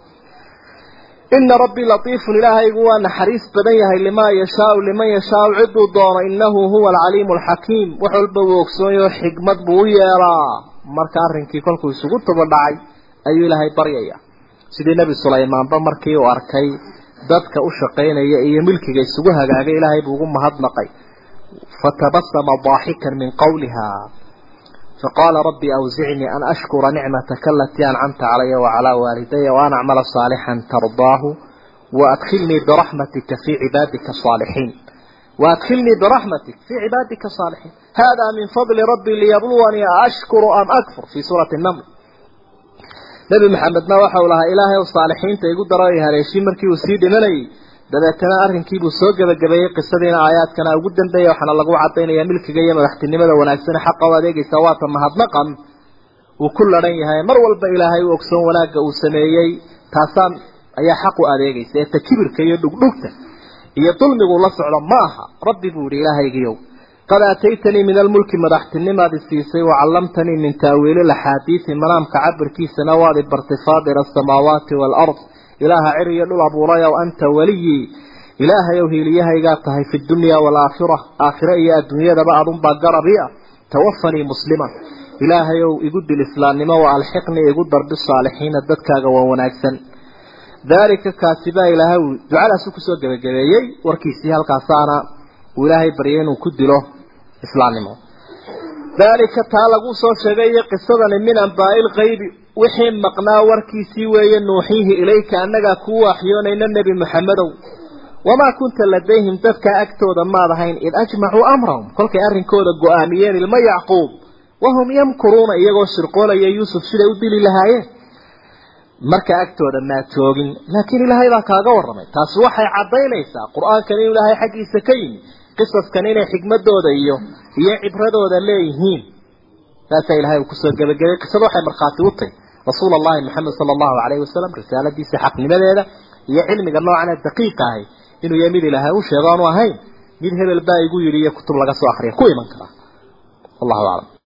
ina rabbii latiifun ilaahaygu waa naxariis badan yahay limaa yashaau liman yashaau ciduu doono inahu huwa alcaliimu alxakiim wax walba uu ogsoonyaho xikmad buu u yeelaa marka arrinkii kolkuu isugu tuba dhacay ayuu ilaahay baryaya sidii nebi sulaymaanba markii uu arkay dadka u shaqaynaya iyo milkiga isugu hagaagay ilaahay buu ugu mahadnaqay fatabasama daaxikan min qawliha فقال ربي أوزعني أن أشكر نعمتك التي أنعمت علي وعلى والدي وأن أعمل صالحا ترضاه وأدخلني برحمتك في عبادك الصالحين وأدخلني برحمتك في عبادك الصالحين هذا من فضل ربي ليبلوني أشكر أم أكفر في سورة النمل نبي محمد ما وحولها إلهي والصالحين تيقول درائها ليشي مركي وسيد مني dabeetana arrinkiibuu soo gebagabeeyey qisadiina aayaadkana ugu dambeeya waxaana lagu cadaynaya milkiga iyo madaxtinimada wanaagsan xaqa u adeegaysa waata mahadnaqan uu ku laran yahay mar walba ilaahay u ogsoon wanaagga uu sameeyey taasaan ayaa xaq u adeegaysa ee takibirka iyo dhugdhugta iyo dulmigu la socdo ma aha rabbi buu yihi ilaahaygiiow qad aataytanii min almulki madaxtinimaadi siisay wacallamtanii min taawiili laxaadiisi manaamka cabirkiisana waad i bartay faadira asamaawaati waalard ilaaha cir iyo dhul abuurayow anta weliyii ilaahayow hiiliyahaygaa tahay fi dunya waalaakhira aakhire iyo adduunyadaba adunbaa garabi ah tawafanii musliman ilaahayow igu dil islaamnimo wa alxiqnii igu darbi saalixiina dadkaaga waa wanaagsan daalika kaasi baa ilaahay uu ducadaasu kusoo gebagabeeyey warkiisii halkaasaana uu ilaahay baryay inuu ku dilo islaamnimo daalika taa lagu soo sheegay iyo qisadani min ambaa'i lkaybi wixii maqnaa warkiisii weeye nuuxiihi ilayka annagaa kuu waxyoonayna nebi maxamedow wamaa kunta ladayhim dadkaa agtooda maad ahayn id ajmacuu amrahum kolkay arrinkooda go-aamiyeen ilmo yacquub wahum yamkuruuna iyagoo shirqoolaya yuusuf siday u dili lahaayeen marka agtooda maad joogin laakiin ilaahay baa kaaga warramay taasi waxay caddaynaysaa qur-aankan inuu ilaahay xaggiisa ka yimi qisaskan inay xikmadooda iyo iyo cibradooda leeyihiin saasaa ilahay uu kusoo gebagabay qisada waxay markhaati u tahy rasuul allahi maxamed sala allahu calayhi wasalam risaaladiisa xaqnimadeeda iyo cilmiga noocan ee daqiiqa ahay inuu yahay mid ilaahay u sheego aanu ahayn mid hebel baa igu yidhi iyo kutub laga soo akriya ku iman karaa wallahu aclam